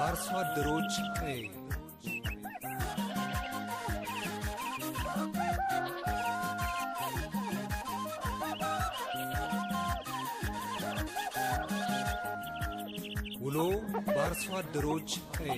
በአርሶ አደሮች ቀይ ውሎ በአርሶ አደሮች ቀይ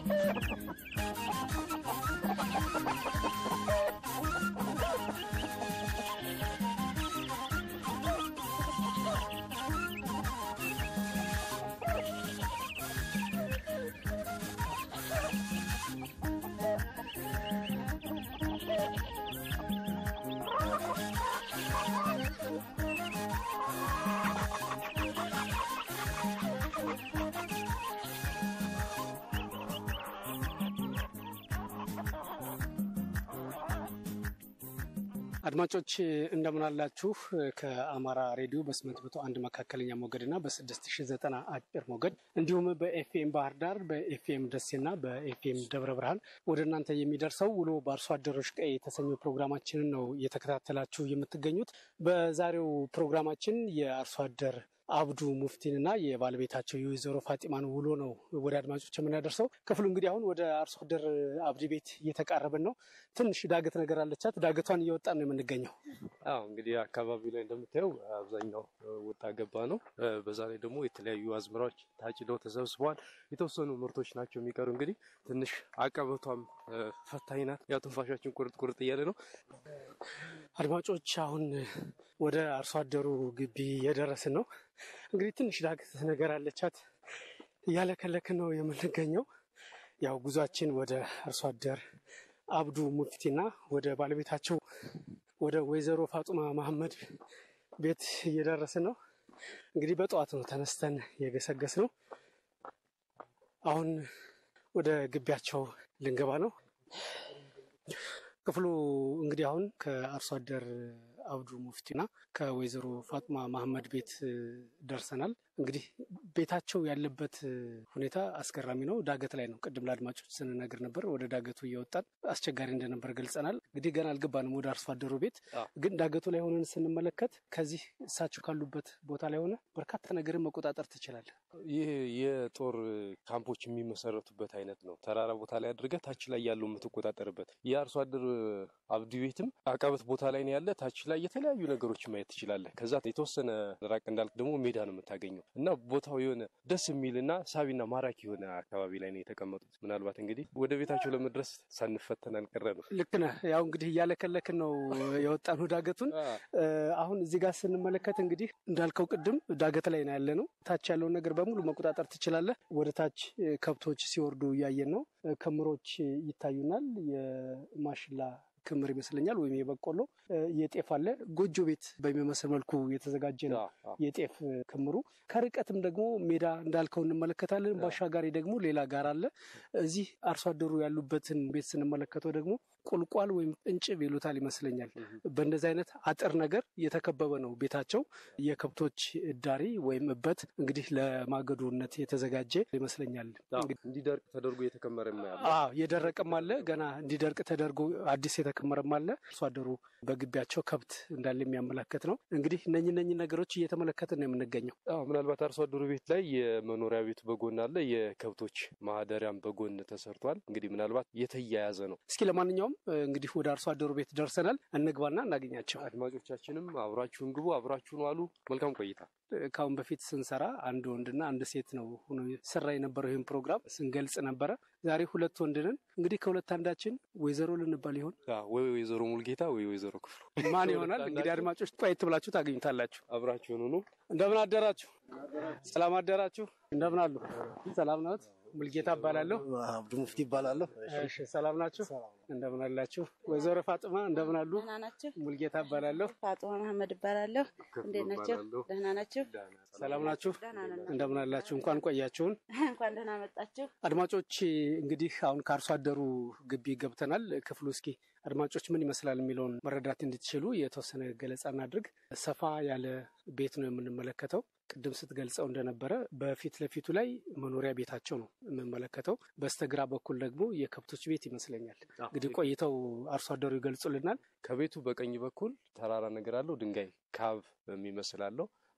አድማጮች እንደምን አላችሁ? ከአማራ ሬዲዮ በስምንት መቶ አንድ መካከለኛ ሞገድ እና በስድስት ሺ ዘጠና አጭር ሞገድ እንዲሁም በኤፍኤም ባህር ዳር በኤፍኤም ደሴና በኤፍኤም ደብረ ብርሃን ወደ እናንተ የሚደርሰው ውሎ በአርሶ አደሮች ቀይ የተሰኘው ፕሮግራማችንን ነው እየተከታተላችሁ የምትገኙት። በዛሬው ፕሮግራማችን የአርሶ አደር አብዱ ሙፍቲንና የባለቤታቸው የወይዘሮ ፋጢማን ውሎ ነው ወደ አድማጮች የምናደርሰው። ክፍሉ እንግዲህ አሁን ወደ አርሶ አደር አብዲ ቤት እየተቃረብን ነው። ትንሽ ዳገት ነገር አለቻት። ዳገቷን እየወጣን ነው የምንገኘው። አዎ እንግዲህ አካባቢው ላይ እንደምታየው አብዛኛው ወጣ ገባ ነው። በዛ ላይ ደግሞ የተለያዩ አዝመራዎች ታጭደው ተሰብስበዋል። የተወሰኑ ምርቶች ናቸው የሚቀሩ። እንግዲህ ትንሽ አቀበቷም ፈታኝ ናት። ያው ትንፋሻችን ቁርጥ ቁርጥ እያለ ነው። አድማጮች አሁን ወደ አርሶ አደሩ ግቢ እየደረስን ነው። እንግዲህ ትንሽ ዳገት ነገር አለቻት። እያለከለክን ነው የምንገኘው። ያው ጉዟችን ወደ አርሶ አደር አብዱ ሙፍቲና ወደ ባለቤታቸው ወደ ወይዘሮ ፋጡማ መሐመድ ቤት እየደረስን ነው። እንግዲህ በጠዋት ነው ተነስተን የገሰገስ ነው። አሁን ወደ ግቢያቸው ልንገባ ነው። ክፍሉ እንግዲህ አሁን ከአርሶ አደር አብዱ ሙፍቲና ከወይዘሮ ፋጡማ መሐመድ ቤት ደርሰናል። እንግዲህ ቤታቸው ያለበት ሁኔታ አስገራሚ ነው። ዳገት ላይ ነው። ቅድም ለአድማጮች ስንነግር ነበር። ወደ ዳገቱ እየወጣን አስቸጋሪ እንደነበር ገልጸናል። እንግዲህ ገና አልገባንም ወደ አርሶ አደሩ ቤት። ግን ዳገቱ ላይ ሆነን ስንመለከት ከዚህ እሳቸው ካሉበት ቦታ ላይ ሆነ በርካታ ነገርን መቆጣጠር ትችላለህ። ይህ የጦር ካምፖች የሚመሰረቱበት አይነት ነው። ተራራ ቦታ ላይ አድርገህ ታች ላይ ያለው የምትቆጣጠርበት የአርሶ አደር አብዲ ቤትም አቀበት ቦታ ላይ ነው ያለ። ታች ላይ የተለያዩ ነገሮች ማየት ትችላለህ። ከዛ የተወሰነ ራቅ እንዳልክ ደግሞ ሜዳ ነው የምታገኘው እና ቦታው የሆነ ደስ የሚልና ሳቢና ማራኪ የሆነ አካባቢ ላይ ነው የተቀመጡት። ምናልባት እንግዲህ ወደ ቤታቸው ለመድረስ ሳንፈተን አልቀረ ነው። ልክ ነህ። ያው እንግዲህ እያለከለክን ነው የወጣነው ዳገቱን። አሁን እዚህ ጋር ስንመለከት እንግዲህ እንዳልከው ቅድም ዳገት ላይ ነው ያለ ነው። ታች ያለውን ነገር በሙሉ መቆጣጠር ትችላለህ። ወደ ታች ከብቶች ሲወርዱ እያየን ነው። ክምሮች ይታዩናል። የማሽላ ክምር ይመስለኛል ወይም የበቆሎ የጤፍ አለ። ጎጆ ቤት በሚመስል መልኩ የተዘጋጀ ነው የጤፍ ክምሩ። ከርቀትም ደግሞ ሜዳ እንዳልከው እንመለከታለን። በአሻጋሪ ደግሞ ሌላ ጋር አለ። እዚህ አርሶ አደሩ ያሉበትን ቤት ስንመለከተው ደግሞ ቁልቋል ወይም እንጭብ ይሉታል ይመስለኛል። በእንደዚህ አይነት አጥር ነገር የተከበበ ነው ቤታቸው። የከብቶች እዳሪ ወይም እበት እንግዲህ ለማገዶነት የተዘጋጀ ይመስለኛል። እንዲደርቅ ተደርጎ የተከመረ ያለ የደረቀም አለ ገና እንዲደርቅ ተደርጎ አዲስ የተከመረም አለ። አርሶ አደሩ በግቢያቸው ከብት እንዳለ የሚያመላከት ነው። እንግዲህ እነኝ እነኝ ነገሮች እየተመለከትን ነው የምንገኘው። ምናልባት አርሶ አደሩ ቤት ላይ የመኖሪያ ቤቱ በጎን አለ፣ የከብቶች ማህደሪያም በጎን ተሰርቷል። እንግዲህ ምናልባት የተያያዘ ነው። እስኪ ለማንኛውም እንግዲህ ወደ አርሶ አደሩ ቤት ደርሰናል። እንግባና እናገኛቸው። አድማጮቻችንም አብራችሁን ግቡ፣ አብራችሁን ዋሉ። መልካም ቆይታ። ከአሁን በፊት ስንሰራ አንድ ወንድና አንድ ሴት ነው ሆኖ ስራ የነበረው ይህን ፕሮግራም ስንገልጽ ነበረ። ዛሬ ሁለት ወንድ ነን። እንግዲህ ከሁለት አንዳችን ወይዘሮ ልንባል ይሆን ወይ ወይዘሮ ሙልጌታ ወይ ወይዘሮ ክፍሉ ማን ይሆናል? እንግዲህ አድማጮች ቆየት ብላችሁ ታገኙታላችሁ። አብራችሁን ሁኑ። እንደምን አደራችሁ? ሰላም አደራችሁ? እንደምን አሉ? ሰላም ናት። ሙልጌታ እባላለሁ። አብዱ ሙፍቲ ይባላለሁ። እሺ፣ ሰላም ናችሁ? እንደምን አላችሁ? ወይዘሮ ፋጥማ እንደምን አሉ? ደህና ናቸው። ሙልጌታ እባላለሁ። ፋጥማ መሐመድ እባላለሁ። እንዴት ናቸው? ደህና ናቸው። ሰላም ናችሁ? ደህና ነን። እንደምን አላችሁ? እንኳን ቆያችሁን። እንኳን ደህና መጣችሁ። አድማጮች እንግዲህ አሁን ከአርሶ አደሩ ግቢ ገብተናል። ክፍሉ እስኪ አድማጮች ምን ይመስላል የሚለውን መረዳት እንድትችሉ የተወሰነ ገለጻ እናድርግ። ሰፋ ያለ ቤት ነው የምንመለከተው። ቅድም ስትገልጸው እንደነበረ በፊት ለፊቱ ላይ መኖሪያ ቤታቸው ነው የምንመለከተው። በስተግራ በኩል ደግሞ የከብቶች ቤት ይመስለኛል። እንግዲህ ቆይተው አርሶ አደሩ ይገልጹልናል። ከቤቱ በቀኝ በኩል ተራራ ነገር አለው። ድንጋይ ካብ የሚመስል አለው።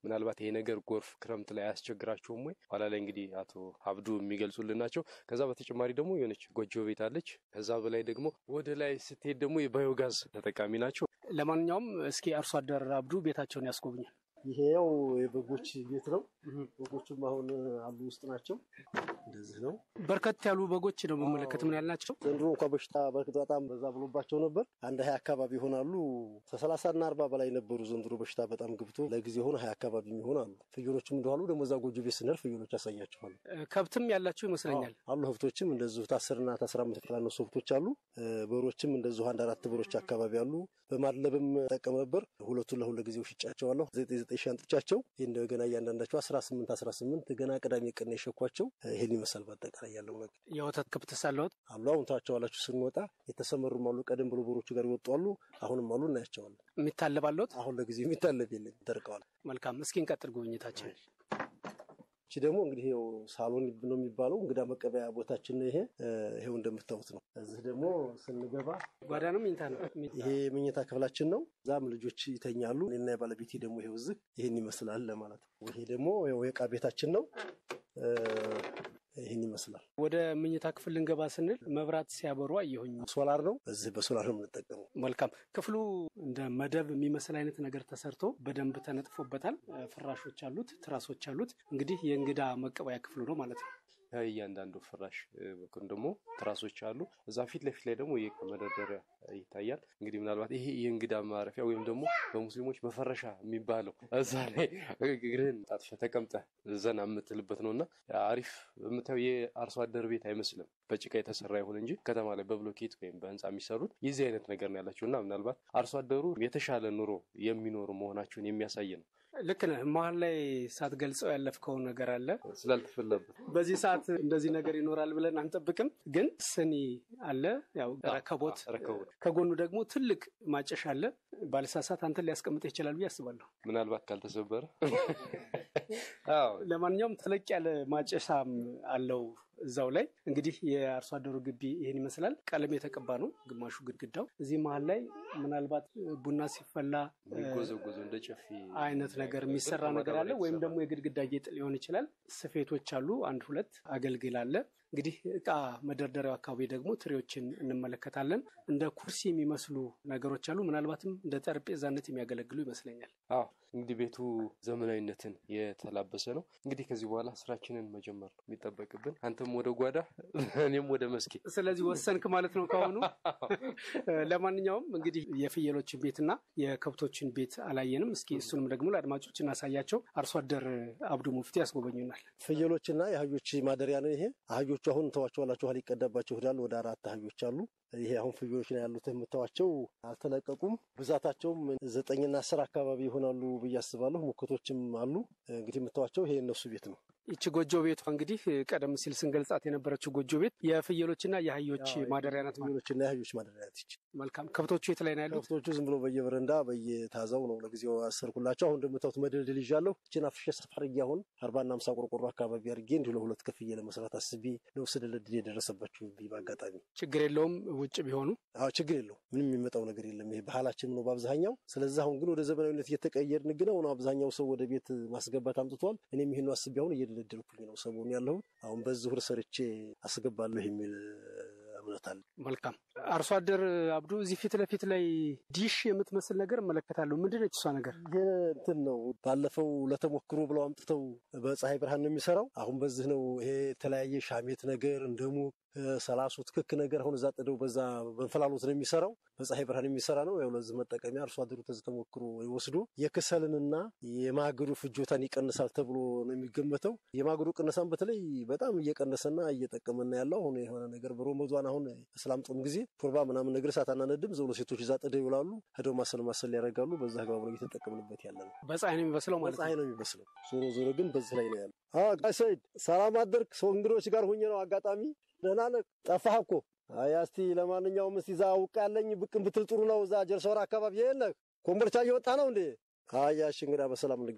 ምናልባት ይሄ ነገር ጎርፍ ክረምት ላይ አያስቸግራቸውም ወይ? ኋላ ላይ እንግዲህ አቶ አብዱ የሚገልጹልን ናቸው። ከዛ በተጨማሪ ደግሞ የሆነች ጎጆ ቤት አለች። ከዛ በላይ ደግሞ ወደ ላይ ስትሄድ ደግሞ የባዮጋዝ ተጠቃሚ ናቸው። ለማንኛውም እስኪ አርሶ አደር አብዱ ቤታቸውን ያስጎብኛል። ይሄ ያው የበጎች ቤት ነው። በጎቹም አሁን አሉ ውስጥ ናቸው። እንደዚህ ነው። በርከት ያሉ በጎች ነው የምመለከት። ምን ያህል ናቸው? ዘንድሮ እንኳ በሽታ በርግጥ በጣም በዛ ብሎባቸው ነበር። አንድ ሀያ አካባቢ ይሆናሉ። ከሰላሳ እና አርባ በላይ ነበሩ። ዘንድሮ በሽታ በጣም ገብቶ ለጊዜ ሆነ ሀያ አካባቢ የሚሆን አሉ። ፍየሎችም እንደኋሉ ደግሞ እዛ ጎጆ ቤት ስንል ፍየሎች ያሳያቸዋል ከብትም ያላቸው ይመስለኛል። አሉ። ሀብቶችም እንደዚሁ ታስርና ታስራ አምስት ያላነሱ ሀብቶች አሉ። በሮችም እንደዚሁ አንድ አራት በሮች አካባቢ አሉ። በማድለብም ጠቀም ነበር። ሁለቱን ለሁለ ጊዜው ሽጫቸዋለሁ። ዘጠኝ ዘጠኝ ሺህ አንጥቻቸው ይህ እንደገና እያንዳንዳቸው አስራ ስምንት አስራ ስምንት ገና ቅዳሜ ቀን የሸኳቸው ይህን ይመስላል። በአጠቃላይ ያለው ነገር የወተት ከብት ሳለወት አሉ። አሁን ታቸዋላችሁ ስንወጣ የተሰመሩም አሉ። ቀደም ብሎ በሮቹ ጋር ይወጡ አሉ። አሁንም አሉ እናያቸዋለን። የሚታለባለት አሁን ለጊዜው የሚታለብ የለም፣ ደርቀዋል። መልካም። እስኪ እንቀጥል ጉብኝታችን። ይቺ ደግሞ እንግዲህ ይኸው ሳሎን ነው የሚባለው እንግዳ መቀበያ ቦታችን ነው። ይሄ ይሄው እንደምታዩት ነው። እዚህ ደግሞ ስንገባ ጓዳ ነው መኝታ ነው። ይሄ መኝታ ክፍላችን ነው። እዛም ልጆች ይተኛሉ። እኔና የባለቤቴ ደግሞ ይሄው እዚህ ይህን ይመስላል ለማለት ነው። ይሄ ደግሞ የዕቃ ቤታችን ነው። ይህን ይመስላል። ወደ መኝታ ክፍል ልንገባ ስንል መብራት ሲያበሩ አየሁኝ። ሶላር ነው። እዚህ በሶላር ነው የምንጠቀመው። መልካም። ክፍሉ እንደ መደብ የሚመስል አይነት ነገር ተሰርቶ በደንብ ተነጥፎበታል። ፍራሾች አሉት፣ ትራሶች አሉት። እንግዲህ የእንግዳ መቀበያ ክፍሉ ነው ማለት ነው። እያንዳንዱ ፍራሽ በኩል ደግሞ ትራሶች አሉ። እዛ ፊት ለፊት ላይ ደግሞ የእቃ መደርደሪያ ይታያል። እንግዲህ ምናልባት ይሄ የእንግዳ ማረፊያ ወይም ደግሞ በሙስሊሞች መፈረሻ የሚባለው እዛ ላይ እግርህን ጣጥፈህ ተቀምጠህ ዘና የምትልበት ነው እና አሪፍ የምታየው የአርሶ አደር ቤት አይመስልም። በጭቃ የተሰራ ይሁን እንጂ ከተማ ላይ በብሎኬት ወይም በህንፃ የሚሰሩት የዚህ አይነት ነገር ነው ያላቸው እና ምናልባት አርሶ አደሩ የተሻለ ኑሮ የሚኖሩ መሆናቸውን የሚያሳይ ነው። ልክ ነህ። መሀል ላይ ሳትገልጸው ያለፍከው ነገር አለ። ስላልተፈለበት በዚህ ሰዓት እንደዚህ ነገር ይኖራል ብለን አንጠብቅም፣ ግን ስኒ አለ፣ ያው ረከቦት፣ ረከቦት ከጎኑ ደግሞ ትልቅ ማጨሻ አለ። ባለሳሳት አንተን ሊያስቀምጥ ይችላል ብዬ አስባለሁ። ምናልባት ካልተሰበረ። ለማንኛውም ተለቅ ያለ ማጨሻም አለው እዛው ላይ እንግዲህ የአርሶ አደሩ ግቢ ይህን ይመስላል። ቀለም የተቀባ ነው ግማሹ ግድግዳው። እዚህ መሀል ላይ ምናልባት ቡና ሲፈላ ጎዘጎዘ እንደ ጨፌ አይነት ነገር የሚሰራ ነገር አለ፣ ወይም ደግሞ የግድግዳ ጌጥ ሊሆን ይችላል። ስፌቶች አሉ፣ አንድ ሁለት አገልግል አለ። እንግዲህ እቃ መደርደሪያው አካባቢ ደግሞ ትሪዎችን እንመለከታለን። እንደ ኩርሲ የሚመስሉ ነገሮች አሉ። ምናልባትም እንደ ጠረጴዛነት የሚያገለግሉ ይመስለኛል። አዎ እንግዲህ ቤቱ ዘመናዊነትን የተላበሰ ነው። እንግዲህ ከዚህ በኋላ ስራችንን መጀመር ነው የሚጠበቅብን። አንተም ወደ ጓዳ፣ እኔም ወደ መስኬ። ስለዚህ ወሰንክ ማለት ነው ከአሁኑ። ለማንኛውም እንግዲህ የፍየሎችን ቤትና የከብቶችን ቤት አላየንም። እስኪ እሱንም ደግሞ ለአድማጮች እናሳያቸው። አርሶ አደር አብዱ ሙፍቲ ያስጎበኙናል። ፍየሎችና የአህዮች ማደሪያ ነው ይሄ። አህዮቹ አሁን ተዋቸዋላችሁ ሊቀዳባቸው ሄዳል። ወደ አራት አህዮች አሉ። ይሄ አሁን ፍየሎች ነው ያሉት የምታዋቸው አልተለቀቁም። ብዛታቸውም ዘጠኝና አስር አካባቢ ይሆናሉ ብዬ አስባለሁ። ሙከቶችም አሉ። እንግዲህ የምታዋቸው ይሄ እነሱ ቤት ነው። ይቺ ጎጆ ቤቷ እንግዲህ ቀደም ሲል ስንገልጻት የነበረችው ጎጆ ቤት የፍየሎችና የአህዮች ማደሪያ ናት። ፍየሎችና የአህዮች ማደሪያ ናት ይቺ። መልካም። ከብቶቹ የት ላይ ነው ያሉት? ከብቶቹ ዝም ብሎ በየበረንዳ በየታዛው ነው ለጊዜው አሰርኩላቸው። አሁን እንደምታዩት መደልደል ይዣለሁ። ይችን አፍሼ ሰፋ አድርጌ አሁን አርባና አምሳ ቆርቆሮ አካባቢ አድርጌ እንዲሁ ለሁለት ከፍዬ ለመስራት አስቤ ነው ስደለድል የደረሰባቸው በአጋጣሚ ችግር የለውም ውጭ ቢሆኑ አዎ ችግር የለው። ምንም የሚመጣው ነገር የለም። ይሄ ባህላችን ነው በአብዛኛው። ስለዚህ አሁን ግን ወደ ዘመናዊነት እየተቀየርን ግን አሁን አብዛኛው ሰው ወደ ቤት ማስገባት አምጥቷል። እኔም ይህን አስቤ አሁን እየደለደልኩኝ ነው ሰሞኑን ያለሁት። አሁን በዚህ ሁር ሰርቼ አስገባለሁ የሚል እምነት አለ። መልካም አርሶ አደር አብዱ፣ እዚህ ፊት ለፊት ላይ ዲሽ የምትመስል ነገር እመለከታለሁ። ምንድን ነች እሷ ነገር? ይህ እንትን ነው ባለፈው ለተሞክሮ ብለው አምጥተው በፀሐይ ብርሃን ነው የሚሰራው። አሁን በዚህ ነው ይሄ የተለያየ ሻሜት ነገር እንደሙ ሰላሱ ትክክ ነገር አሁን እዛ ጥደው በዛ በእንፈላሎት ነው የሚሰራው። በፀሐይ ብርሃን የሚሰራ ነው። ያው ለዚህ መጠቀሚያ አርሶ አደሩ ተዚህ ተሞክሮ ወስዶ የክሰልንና የማገዶ ፍጆታን ይቀንሳል ተብሎ ነው የሚገመተው። የማገዶ ቅነሳን በተለይ በጣም እየቀነሰና እየጠቀመና ያለው አሁን የሆነ ነገር በሮመዷን አሁን እስላም ጾም ጊዜ ሾርባ ምናምን ነገር እሳት አናነድም። ዘውሎ ሴቶች እዛ ጥደው ይውላሉ። ሄደው ማሰል ማሰል ያደርጋሉ። በዛ አግባብ ነው እየተጠቀምንበት ያለ ነው። በፀሐይ ነው የሚበስለው ማለት በፀሐይ ነው የሚበስለው። ዞሮ ዞሮ ግን በዚህ ላይ ነው ያለው። ጋሽ ሰይድ ሰላም አደርክ? ሰው እንግዶች ጋር ሁኜ ነው አጋጣሚ ደህና ነህ? ጠፋህ እኮ። አይ እስቲ ለማንኛውም እስቲ እዛ አውቅ ያለኝ ብቅን ብትል ጥሩ ነው። እዛ ጀርሶራ አካባቢ የለህ? ኮምቦልቻ እየወጣ ነው እንዴ? አይ እሺ፣ እንግዲህ በሰላም እንገናኝ።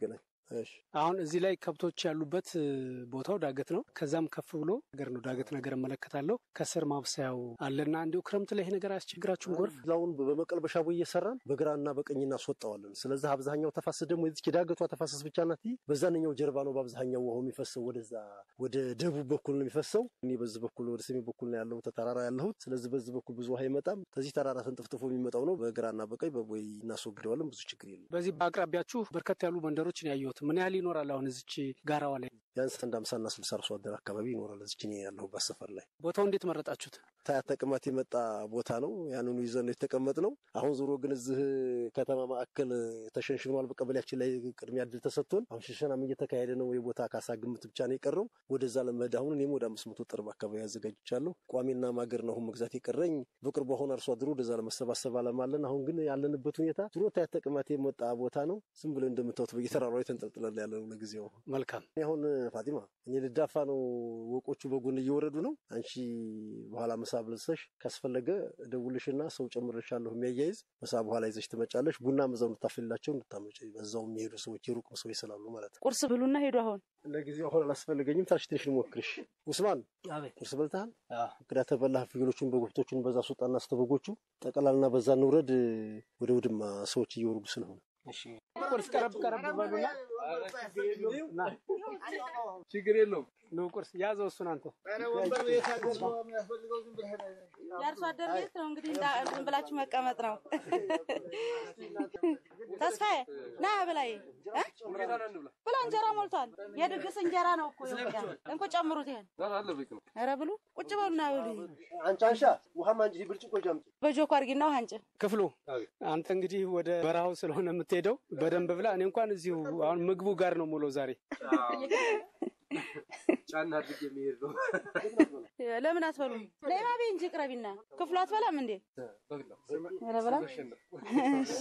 እሺ አሁን እዚህ ላይ ከብቶች ያሉበት እ፣ ቦታው ዳገት ነው። ከዛም ከፍ ብሎ ነገር ነው ዳገት ነገር እመለከታለሁ። ከስር ማብሰያው አለና እንዲሁ ክረምት ላይ ይሄ ነገር አያስቸግራችሁም? ጎርፍ አሁን በመቀልበሻ ቦይ እየሰራን በግራና በቀኝ እናስወጣዋለን። ስለዚህ አብዛኛው ተፋሰስ ደግሞ የዚች ዳገቷ ተፋሰስ ብቻ ናት። በዛንኛው ጀርባ ነው በአብዛኛው ውሃው የሚፈሰው ወደዛ ወደ ደቡብ በኩል ነው የሚፈሰው። እኔ በዚህ በኩል ወደ ሰሜን በኩል ነው ያለሁት ተራራ ያለሁት። ስለዚህ በዚህ በኩል ብዙ ውሃ አይመጣም። ከዚህ ተራራ ተንጥፍጥፎ የሚመጣው ነው። በግራና በቀኝ በቦይ እናስወግደዋለን። ብዙ ችግር የለም። በዚህ በአቅራቢያችሁ በርከት ያሉ መንደሮችን ያየሁት ምን ያህል ይኖራል? አሁን እዚች ጋራዋ ላይ ቢያንስ አንድ አምሳና ስልሳ አርሶ አደር አካባቢ ይኖራል። እዚች እኔ ያለሁበት ሰፈር ላይ ቦታው እንዴት መረጣችሁት? ታያት ተቅማት የመጣ ቦታ ነው። ያንኑ ይዘን ነው የተቀመጥነው። አሁን ዞሮ ግን እዚህ ከተማ ማዕከል ተሸንሽኗል። በቀበሌያችን ላይ ቅድሚያ እድል ተሰጥቶን አሁን ሽሸናም እየተካሄደ ነው። የቦታ ካሳ ግምት ብቻ ነው የቀረው። ወደዛ ለመሄድ አሁን እኔም ወደ አምስት መቶ ጥርብ አካባቢ ያዘጋጅቻለሁ። ቋሚና ማገር ነው አሁን መግዛት የቀረኝ። በቅርቡ አሁን አርሶ አደሩ ወደዛ ለመሰባሰብ አለማለን። አሁን ግን ያለንበት ሁኔታ ዞሮ ታያት ተቅማት የመጣ ቦታ ነው። ዝም ብለን እንደምታዩት በየተራራው ተንጠልጥለን ያለ ነው ለጊዜው። መልካም እኔ አሁን ፋቲማ እኔ ልዳፋ ነው። ወቆቹ በጎን እየወረዱ ነው። አንቺ በኋላ ምሳ ብልሰሽ ካስፈለገ ደውልሽና ሰው ጨምርልሻለሁ የሚያያይዝ ምሳ በኋላ ይዘሽ ትመጫለሽ። ቡና መዛው እንድታፈልላቸው እንድታመጭ በዛው የሚሄዱ ሰዎች የሩቅ ሰዎች ስላሉ ማለት ነው። ቁርስ ብሉና ሄዱ። አሁን ለጊዜው አሁን አላስፈልገኝም። ታች ትንሽ ልሞክርሽ። ውስማን ቁርስ በልተሃል? እንግዳ ተበላህ። ፍየሎቹን በጎብቶቹን በዛ ስወጣና ስተበጎቹ ጠቀላልና በዛ እንውረድ። ወደ ውድማ ሰዎች እየወረዱ ስለሆነ ቁርስ ቀረብ ቀረብ በሉና ችግር የለውም። ኑ ቁርስ ያዘው እሱን አንተ የአርሶ አደር ቤት ነው እንግዲህ እንዳ- ዝም ብላችሁ መቀመጥ ነው። ተስፋዬ ና ብላይ እ? ብላ እንጀራ ሞልቷል። የድግስ እንጀራ ነው እኮ የወጣ እንኩ ጨምሩት። ይሄን ኧረ ብሉ፣ ቁጭ በሉና ብሉ። አንቺ አንሻ ውሃም አንቺ ብርጭቆ ጃምጪ። በጆኮ አድርጊና ውሃ አንጭ። ክፍሉ አንተ እንግዲህ ወደ በረሃው ስለሆነ የምትሄደው በደንብ ብላ። እኔ እንኳን እዚሁ አሁን ምግቡ ጋር ነው ሙሉ ዛሬ ጫና አድርጌ የሚሄድ ነው። ለምን አትበሉም? ነይማ ቤ እንጂ ቅረቢና ክፍሉ አትበላም እንዴ? ኧረ በላ። እሺ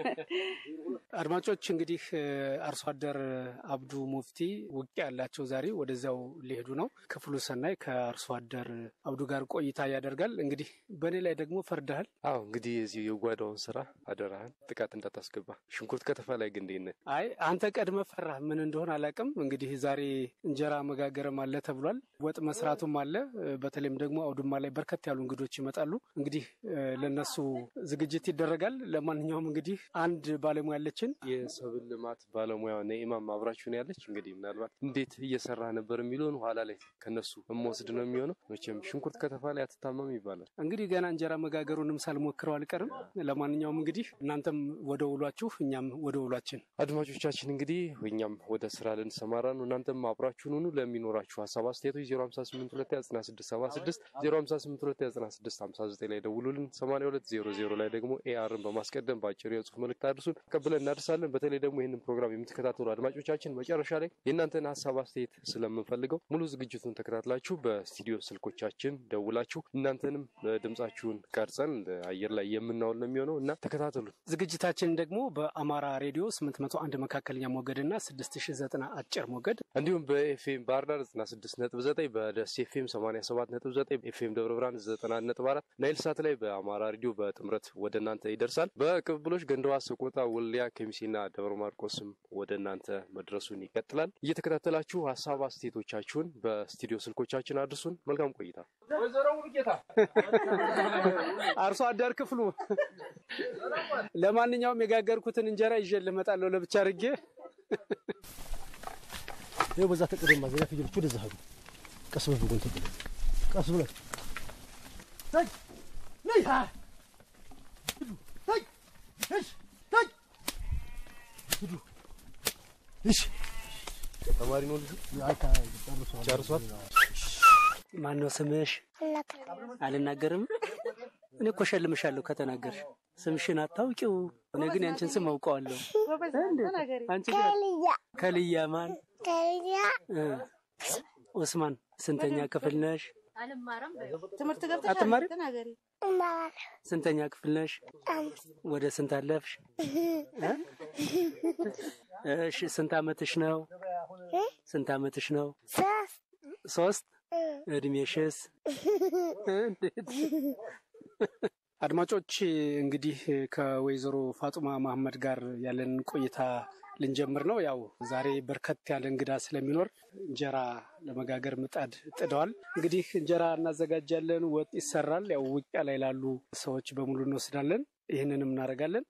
አድማጮች እንግዲህ እ፣ አርሶ አደር አብዱ ሙፍቲ ውቂያ ያላቸው ዛሬ ወደዚያው ሊሄዱ ነው። ክፍሉ ሰናይ ከአርሶ አደር አብዱ ጋር ቆይታ ያደርጋል። እንግዲህ በእኔ ላይ ደግሞ ፈርደሃል። አዎ እንግዲህ የዚህ የጓዳውን ስራ አደራህን ጥቃት እንዳታስገባ። ሽንኩርት ከተፋ ላይ ግን እንዴት ነህ? አይ አንተ ቀድመ ፈራህ። ምን እንደሆነ አላውቅም። እንግዲህ ዛሬ እንጀራ መጋገርም አለ ተብሏል። ወጥ መስራቱም አለ። እ፣ በተለይም ደግሞ አውድማ ላይ በርከት ያሉ እንግዶች ይመጣሉ። እንግዲህ እ፣ ለነሱ ዝግጅት ይደረጋል። ለማንኛውም እንግዲህ አንድ ባለሙያ አለችን። የሰብል ልማት ባለሙያ ነኢማም አብራችሁን ያለች እንግዲህ ምናልባት እንዴት እየሰራ ነበር የሚለውን ኋላ ላይ ከነሱ የምወስድ ነው የሚሆነው። መቼም ሽንኩርት ከተፋ ላይ አትታመም ይባላል። እንግዲህ ገና እንጀራ መጋገሩንም ሳልሞክረው አልቀርም። ለማንኛውም እንግዲህ እናንተም ወደ ውሏችሁ፣ እኛም ወደ ውሏችን። አድማጮቻችን እንግዲህ እኛም ወደ ስራ ልንሰማራ ነው። እናንተም አብራችሁን ሁኑ። ለሚኖራችሁ ሀሳብ አስተያየቶች 05829676 05829659 ላይ ደውሉልን። 8200 ላይ ደግሞ ኤአርን በማስቀደም በአጭሩ የጽሁፍ መልእክት አድርሱን፣ ተቀብለን እናደርሳለን። በተለይ ደግሞ ይህንን ፕሮግራም የምትከታተሉ አድማጮቻችን መጨረሻ ላይ የእናንተን ሀሳብ አስተያየት ስለምንፈልገው ሙሉ ዝግጅቱን ተከታትላችሁ በስቱዲዮ ስልኮቻችን ደውላችሁ እናንተንም ድምጻችሁን ቀርጸን አየር ላይ የምናውል ነው የሚሆነው እና ተከታተሉን። ዝግጅታችን ደግሞ በአማራ ሬዲዮ 801 መካከለኛ ሞገድ እና 6090 አጭር ሞገድ እንዲሁም በኤፍኤም ባህር ዳር 96.9 በደስ ኤፍኤም 87.9 ኤፍኤም ደብረ ብርሃን 90.4 ናይል ሳት ላይ በአማራ ሬዲዮ በጥምረት ወደ እናንተ ይደርሳል። በቅብብሎች ገንደዋ፣ ሰቆጣ፣ ወልዲያ፣ ከሚሴና ደብረ ማርቆስም ወደ እናንተ መድረሱን ይቀጥላል። እየተከታተላችሁ ሀሳብ አስተያየቶቻችሁን በስቱዲዮ ስልኮቻችን አድርሱን። መልካም ቆይታ። አርሶ አደር ክፍሉ ለማንኛውም የጋገርኩትን እንጀራ ይዤ ልመጣለሁ ለብቻ አድርጌ ይኸው በዛ ተቀደማ ዘያ ፍየሎች ወደዛ ሄዱ። ቀስ በል በጎን ተብለ ቀስ ብለ ታይ ነይ ሀ ሂዱ ታይ እሺ ታይ ሂዱ እሺ ተማሪ ነው ልጁ ጨርሷል። ማን ነው ስምሽ? አልናገርም። እኔ እኮ ሸልምሻለሁ ከተናገርሽ። ስምሽን አታውቂው። እኔ ግን ያንቺን ስም አውቀዋለሁ። አንቺ ግን ከልያ ማን? እ ኡስማን ስንተኛ ክፍል ነሽ? ትምህርት ገብተሻል? አትማሪም? ተናገሪ። ስንተኛ ክፍል ነሽ? ወደ ስንት አለፍሽ? እ? እሺ ስንት አመትሽ ነው? ስንት አመትሽ ነው? ሶስት እድሜሽስ? እንዴት? አድማጮች እንግዲህ ከወይዘሮ ፋጡማ መሐመድ ጋር ያለን ቆይታ ልንጀምር ነው። ያው ዛሬ በርከት ያለ እንግዳ ስለሚኖር እንጀራ ለመጋገር ምጣድ ጥደዋል። እንግዲህ እንጀራ እናዘጋጃለን፣ ወጥ ይሰራል። ያው ውቂያ ላይ ላሉ ሰዎች በሙሉ እንወስዳለን። ይህንንም እናደርጋለን።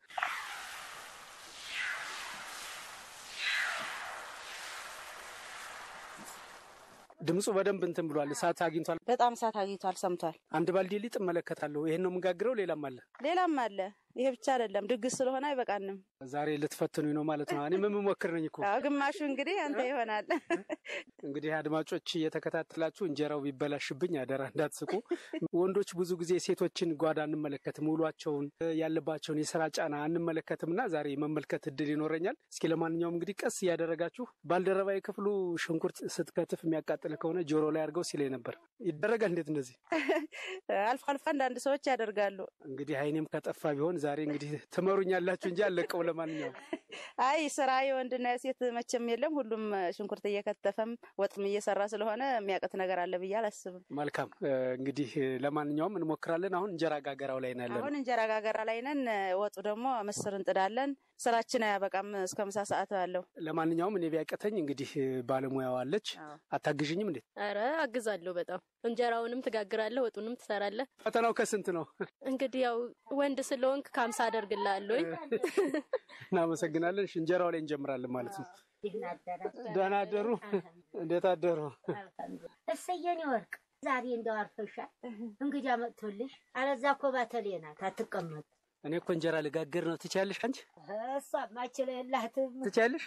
ድምፁ በደንብ እንትን ብሏል። እሳት አግኝቷል። በጣም እሳት አግኝቷል፣ ሰምቷል። አንድ ባልዲ ሊጥ እመለከታለሁ። ይህን ነው የምንጋግረው። ሌላም አለ። ሌላም አለ። ይሄ ብቻ አይደለም፣ ድግስ ስለሆነ አይበቃንም። ዛሬ ልትፈትኑኝ ነው ማለት ነው። እኔም የምሞክር ነኝ እኮ። አዎ፣ ግማሹ እንግዲህ አንተ ይሆናል። እንግዲህ አድማጮች እየተከታተላችሁ እንጀራው ቢበላሽብኝ አደራ እንዳትስቁ። ወንዶች ብዙ ጊዜ ሴቶችን ጓዳ አንመለከትም፣ ውሏቸውን ያለባቸውን የስራ ጫና አንመለከትም እና ዛሬ መመልከት እድል ይኖረኛል። እስኪ ለማንኛውም እንግዲህ ቀስ እያደረጋችሁ ባልደረባዊ ክፍሉ ሽንኩርት ስትከትፍ የሚያቃጥል ከሆነ ጆሮ ላይ አድርገው ሲለኝ ነበር። ይደረጋል እንዴት እንደዚህ? አልፎ አልፎ አንዳንድ ሰዎች ያደርጋሉ። እንግዲህ አይኔም ከጠፋ ቢሆን ዛሬ እንግዲህ ትመሩኛላችሁ እንጂ አለቀው። ለማንኛውም አይ ስራ የወንድና የሴት መቼም የለም። ሁሉም ሽንኩርት እየከተፈም ወጥም እየሰራ ስለሆነ የሚያውቅት ነገር አለ ብዬ አላስብም። መልካም እንግዲህ ለማንኛውም እንሞክራለን። አሁን እንጀራ ጋገራው ላይ ነው ያለነው። አሁን እንጀራ ጋገራ ላይ ነን። ወጡ ደግሞ ምስር እንጥዳለን። ስራችን አያበቃም እስከ ምሳ ሰዓት አለው። ለማንኛውም እኔ ቢያቀተኝ እንግዲህ ባለሙያዋ አለች። አታግዥኝም እንዴ? አረ አግዛለሁ በጣም እንጀራውንም ትጋግራለህ፣ ወጡንም ትሰራለህ። ፈተናው ከስንት ነው? እንግዲህ ያው ወንድ ስለሆንክ ከሀምሳ አደርግልሃለሁ። እናመሰግናለን። እሺ፣ እንጀራው ላይ እንጀምራለን ማለት ነው። ደህና አደሩ። እንዴት አደሩ? እሰየኔ ወርቅ ዛሬ እንደው አርፈሻል። እንግዳ መጥቶልሽ። አለዛ እኮ ባተሌ ናት አትቀመጥ። እኔ እኮ እንጀራ ልጋግር ነው። ትችያለሽ አንቺ? እሷማ ችለላትም ትችያለሽ?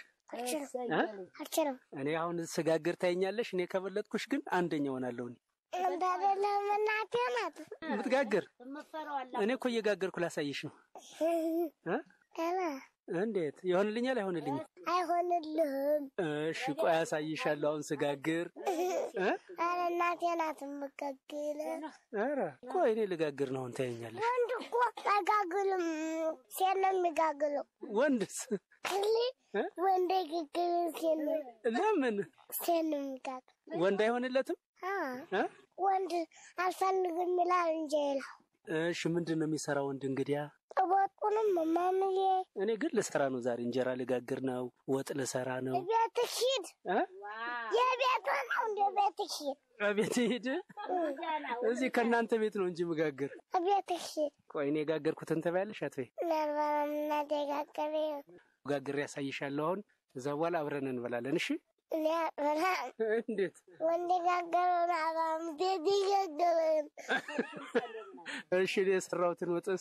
አልችልም። እኔ አሁን ስጋግር ታይኛለሽ። እኔ ከበለጥኩሽ ግን አንደኛ ሆናለሁ። እኔ እንዳደለም እናቴ ናት የምትጋግር እምፈራዋላ እኔ እኮ እየጋገርኩ ላሳይሽ ነው። እ? ገና እንዴት ይሆንልኛል? አይሆንልኝም? አይሆንልህም። እሺ ቆይ አሳይሻለሁ። አሁን ስጋግር እ? አረ እናቴ ናት የምጋግል። ኧረ ቆይ እኔ ልጋግር ነው። አሁን ታየኛለሽ። ወንድ እኮ አይጋግልም፣ ሴት ነው የሚጋግለው። ወንድስ ክሊ እ? ወንድ አይጋግልም፣ ሴት ነው ለምን ሴት ነው የሚጋግል። ወንድ አይሆንለትም? አዎ፣ እ? ወንድ አልፈልግም ይላል እንጂ ይላል። እሺ ምንድን ነው የሚሰራ ወንድ እንግዲያ? ጥቦጡንም ማምዬ እኔ ግን ልሰራ ነው ዛሬ። እንጀራ ልጋግር ነው፣ ወጥ ልሰራ ነው። ቤትህ ሂድ። እ? የቤት ነው እንደ ቤትህ ሂድ። ቤት ሂድ። እዚህ ከእናንተ ቤት ነው እንጂ ምጋግር። ቤትህ ሂድ። ቆይ እኔ የጋገርኩትን ትበያለሽ አትበይ? ምናልባት እናደጋገሬ ጋግሬ ያሳይሻለሁ። አሁን እዛ በኋላ አብረን እንበላለን። እሺ እኔ አልበላም። እንዴት? ወንድ ጋገረውን አባም ቤት ይጋገረን እሺ እኔ የሰራሁትን ወጥስ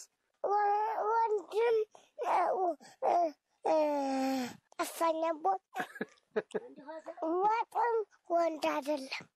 ወንድም ጠፋኛቦ ወጥም ወንድ አይደለም።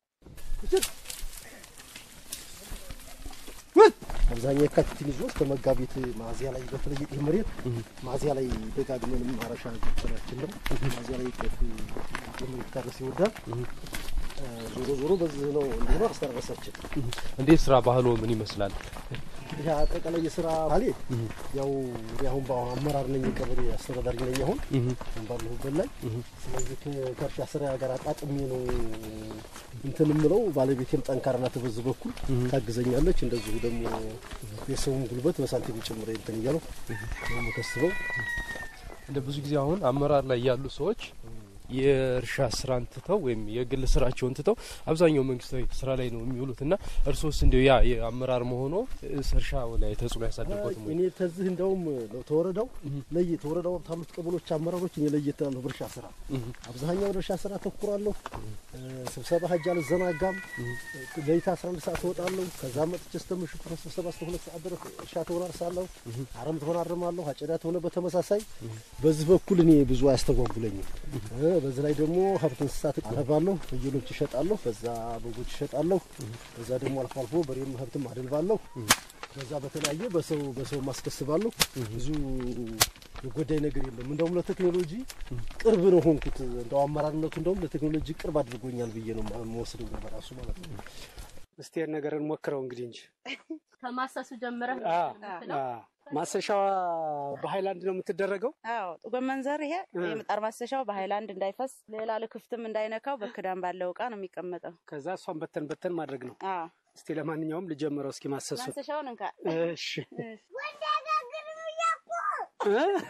አብዛኛው የካቲትን ይዞ እስከ መጋቢት ሚያዝያ ላይ በተለይ ይህ መሬት ሚያዝያ ላይ ደጋግመን ማረሻ ጀመራችን ነው። ሚያዝያ ላይ ጤፍ የመሬት ታረስ ይወዳል። ዞሮ ዞሮ በዚህ ነው እንደሆነ አስተራረሳችን። እንዴት ስራ ባህሎ ምን ይመስላል? ይህ አጠቃላይ የስራ ባሌ ያው እኔ አሁን በአመራር ነኝ፣ የቀበሌ አስተዳዳሪ ነኝ አሁን አሁን ባለሁበት ላይ። ስለዚህ ከ- ከእርሻ ስራ ጋር አጣጥሜ ነው እንትን የምለው። ባለቤቴም ጠንካራ ናት፣ በዚህ በኩል ታግዘኛለች። እንደዚሁ ደግሞ የሰውን ጉልበት በሳንቲም ጭምር እንትን እያለው ነው የምከስበው። እንደ ብዙ ጊዜ አሁን አመራር ላይ ያሉ ሰዎች የእርሻ ስራን ትተው ወይም የግል ስራቸውን ትተው አብዛኛው መንግስታዊ ስራ ላይ ነው የሚውሉት እና እርሶስ እንዲያው ያ የአመራር መሆኖ እርሻ ላይ ተጽዕኖ ያሳደርበትም ወይ? እኔ ተዚህ እንደውም ተወረዳው ለየ ተወረዳው ታሉት ቀበሎች አመራሮች እኔ ለየት ያለሁ በእርሻ ስራ አብዛኛው እርሻ ስራ ተኩራለሁ። ስብሰባ ሀጅ አልዘናጋም። ለይታ 11 ሰዓት እወጣለሁ። ከዛ መጥቼ እስከ ምሽቱ ከስብሰባ እስከ ሁለት ሰዓት ድረስ እርሻ ተወራርሳለሁ። አረም ተወራርማለሁ። አጨዳ ተሆነ በተመሳሳይ በዚህ በኩል እኔ ብዙ አያስተጓጉለኝም። እ በዚህ ላይ ደግሞ ሀብት እንስሳት አረባለሁ። ፍየሎች ይሸጣለሁ። በዛ በጎች ይሸጣለሁ። በዛ ደግሞ አልፎ አልፎ በሬም ሀብትም አደልባለሁ። በዛ በተለያየ በሰው በሰው ማስከስባለሁ። ብዙ የጎዳይ ነገር የለም። እንደውም ለቴክኖሎጂ ቅርብ ነው ሆንኩት። እንደው አመራርነቱ እንደውም ለቴክኖሎጂ ቅርብ አድርጎኛል ብዬ ነው የምወስደው በራሱ ማለት ነው። እስቲ ያን ነገር እንሞክረው እንግዲህ እንጂ ከማሰሱ ጀምረህ አ አ ማሰሻዋ በሃይላንድ ነው የምትደረገው። አዎ ጎመን ዘር ይሄ የምጣድ ማሰሻው በሃይላንድ እንዳይፈስ ሌላ ልክፍትም እንዳይነካው በክዳን ባለው እቃ ነው የሚቀመጠው። ከዛ እሷን በተን በተን ማድረግ ነው። አዎ እስቲ ለማንኛውም ልጀምረው እስኪ ማሰሱ። ማሰሻውን እንካ እሺ ወንድ አይጋግርም እያልኩ እ?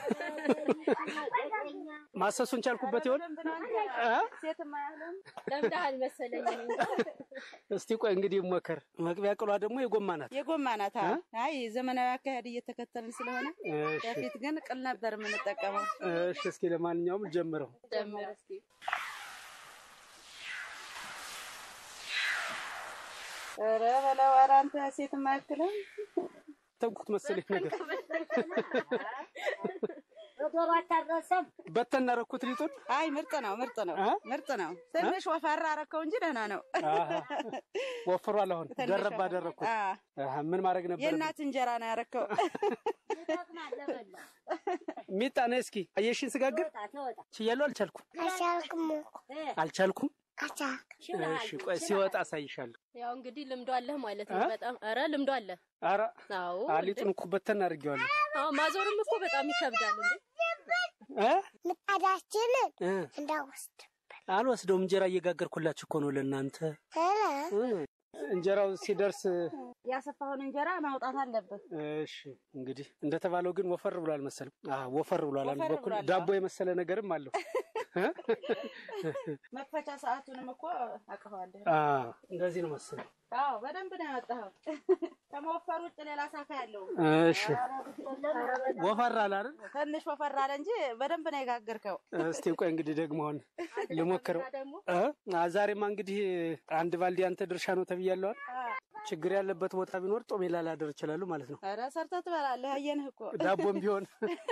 ማሰሱን ቻልኩበት ይሆን? እ? ለምደሃል መሰለኝ። እኔ እንጃ። እስቲ ቆይ እንግዲህ ሞከር። መቅቢያ ቅሏ ደግሞ የጎማ ናት። የጎማ ናት። አዎ። አይ ዘመናዊ አካሄድ እየተከተልን ስለሆነ እሺ በፊት ግን ቅል ነበር የምንጠቀመው። እሺ፣ እስኪ ለማንኛውም ጀምረው። ጀምር እስኪ። ኧረ በለው ኧረ አንተ ሴት ማያክልም ተንኩት መሰለኝ ነገር በዶሮ አታረሰም። በተና ረኩት ሊጡን። አይ ምርጥ ነው፣ ምርጥ ነው፣ እ? ምርጥ ነው። ትንሽ ወፈራ አረከው እንጂ ደህና ነው። አሃ፣ ወፍሯል። አሁን ትንሽ ደረብ ወፈራ። አደረግኩት። አዎ፣ አሃ፣ ምን ማድረግ ነበር? የእናት እንጀራ ነው ያረከው። ይጠቅማል ለበላ። ሚጣ ነይ እስኪ አየሽን ስጋግር ተወጣ ተወጣ። ችያለሁ። አልቻልኩም አልቻልኩም እ፣ አልቻልኩም። አልቻልኩም። ችለሃል፣ እሺ ቆይ ችለሃል። ሲወጣ አሳይሻለሁ። ያው እንግዲህ ልምዶ አለህ ማለት ነው። እ? በጣም ኧረ ልምዶ አለ። ኧረ አዎ አ፣ ሊጡን እኮ በተና አድርጌዋለሁ። አዎ ማዞርም እኮ በጣም ይከብዳል እንዴ። እ? ምጣዳችንን እ፣ እንዳወስድ አልወስደውም። እንጀራ እየጋገርኩላችሁ እኮ ነው ለእናንተ። ኧረ እ፣ እንጀራው ሲደርስ ያሰፋውን እንጀራ ማውጣት አለብህ። እሺ እንግዲህ እንደተባለው ግን ወፈር ብሏል መሰለኝ። አዎ ወፈር ብሏል። አንድ ወፈር በኩል ብሏል። ዳቦ የመሰለ ነገርም አለው። መክፈቻ ሰዓቱንም እኮ አውቀዋለሁ። አዎ እንደዚህ ነው መሰለኝ። አዎ በደንብ ነው ያወጣኸው። ከመወፈር ውጭ ሌላ ሳካ ያለው እሺ ወፈር አለ አይደል? ትንሽ ወፈር አለ እንጂ በደንብ ነው የጋገርከው። እስቲ ቆይ እንግዲህ ደግሞ አሁን ልሞክረው። ደግሞ እ? አ፣ ዛሬማ እንግዲህ አንድ ባልዲ አንተ ድርሻ ነው ተብያለሁ አይደል? ችግር ያለበት ቦታ ቢኖር ጦሜ ላላደር እችላለሁ ማለት ነው። ኧረ ሰርተህ ትበላለህ። አየንህ እኮ ዳቦም ቢሆን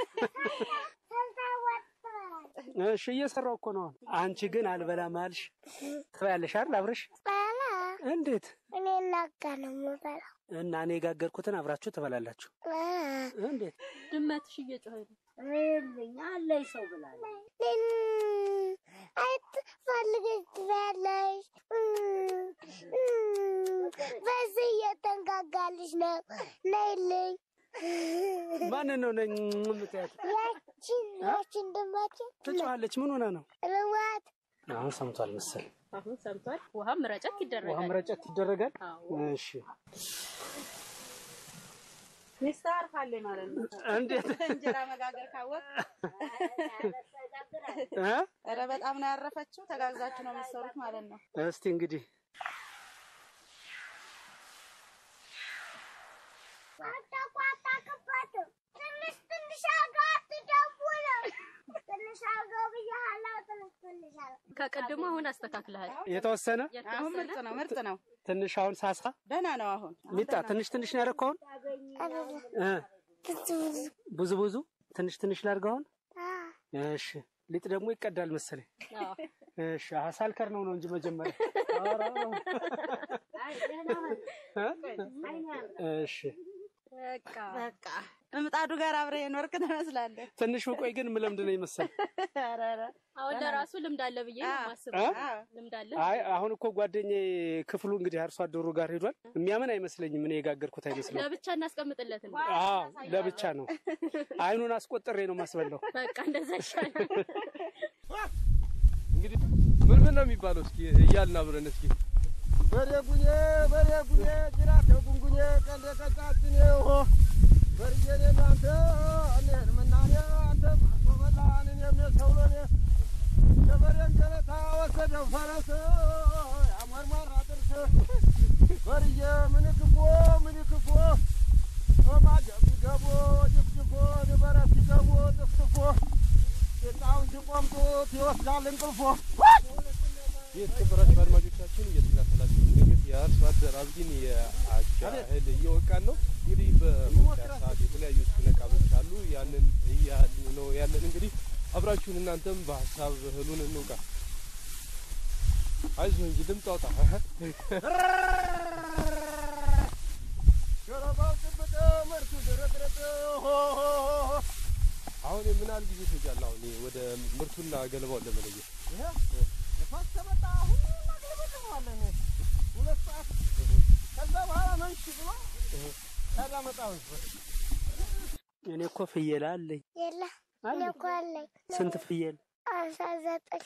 እሺ እየሰራው እኮ ነው። አንቺ ግን አልበላም አልሽ። ትበያለሽ አይደል አብረሽ? በላ እንዴት እኔ እናጋ ነው የምበላው። እና እኔ የጋገርኩትን አብራችሁ ትበላላችሁ። እ፣ እንዴት ድመትሽ እየጮኸ ነው። እልኝ አለኝ ሰው ብላለች። እኔን አይት ፈልገሽ ትበያለሽ። እ፣ እ፣ በዚህ እየተንጋጋልሽ ነው። ነይልኝ። ማንን ነው ነኝ የምትያት? ያችን ያችን ድመችን ትጮኻለች። ምን ሆና ነው? ርዋት አሁን ሰምቷል መሰል። አሁን ሰምቷል። ውሃም ረጨት ውሃ ይደረጋል። መረጨት ይደረጋል። አዎ እሺ ሚስትህ አርፋለች ማለት ነው። እንዴት እንጀራ መጋገር ካወቅ እ? ኧረ በጣም ነው ያረፈችው። ተጋግዛችሁ ነው የምትሰሩት ማለት ነው። እስቲ እንግዲህ አታቋጣቅበትም። ትንሽ ትንሽ አርገው አትደውለው። ትንሽ አርገው ብያለሁ። ትንሽ ትንሽ አርገው ከቅድሙ አሁን አስተካክለሃል። የተወሰነ አሁን የተወሰነ ምርጥ ነው፣ ምርጥ ነው። ትንሽ አሁን ሳሳ ደህና ነው። አሁን ሚጣ ትንሽ ትንሽ ነው ያደረኩህ አሁን አይደለም እ? ብዙ ብዙ ብዙ ብዙ ትንሽ ትንሽ ላድርገው አሁን አ፣ እሺ ሊጥ ደግሞ ይቀዳል መሰለኝ አዎ እሺ አሀ ሳልከር ነው ነው እንጂ መጀመሪያ ኧረ፣ እ? እሺ በቃ በቃ ምጣዱ ጋር አብረህ የኖርክ ትመስላለህ። ትንሽ ቆይ ግን ምለምድ ነው ይመስል ኧረ ኧረ አሁን ለራሱ ልምድ አለ ብዬ ነው አዎ። የማስበው። እ? አዎ። ልምድ አለ አይ አሁን እኮ ጓደኛዬ ክፍሉ እንግዲህ አርሶ አደሩ ጋር ሄዷል። የሚያምን አይመስለኝም። እኔ የጋገርኩት አይመስለኝም። ለብቻ እናስቀምጥለትን አዎ ለብቻ ነው። አይኑን አስቆጥሬ ነው ማስበላው። በቃ እንደዛ ይሻላል። እንግዲህ ምን ምን ነው የሚባለው? እስኪ እያልን አብረን እስኪ በሬ ጉኜ በሬ ጉኜ ጅራቴ ጉንጉኜ ቀንዴ ቀጫችን ሆ በርዬኔ ናንተ እኔን ምናኔ አንተ ማርሶ በላንን የሚሰውሎኔ የበሬን ገለታ ወሰደው ፈረስ ያመርማራ ጥርስ በርዬ ምን ክፎ ምን ክፎ ማጀብ ሲገቦ ጅፍጅፎ ንበረት ሲገቦ ጥፍጥፎ ቂጣውን ሲቆምጡት ይወስዳል እንቅልፎ የተከበራችሁ አድማጮቻችን እየተከታተላችሁ የሚገኙት የአርሶ አደር አብዲን የአጃ እህል እየወቃን ነው። እንግዲህ በመውቂያ ሰዓት የተለያዩ ስነቃሎች አሉ። ያንን እያሉ ነው ያለን። እንግዲህ አብራችሁን እናንተም በሀሳብ እህሉን እንውቃ። አይዞህ እንጂ ድምፅ አውጣ። ገለባው ጭብጥ መርቱ ድርጥርጥ ሆ ሆ ሆ አሁን ምን ያህል ጊዜ ይፈጃል? አሁን ይሄ ወደ ምርቱና ገለባውን ለመለየት ይሄ ንፋስ ከመጣ አሁን እናግለበልበዋለን። ሁለት ሰዓት ከዛ በኋላ መንሽ ብሎ ያዳመጣው እኔ እኮ ፍየል አለኝ። የለ እኔ እኮ አለኝ ስንት ፍየል? አስራ ዘጠኝ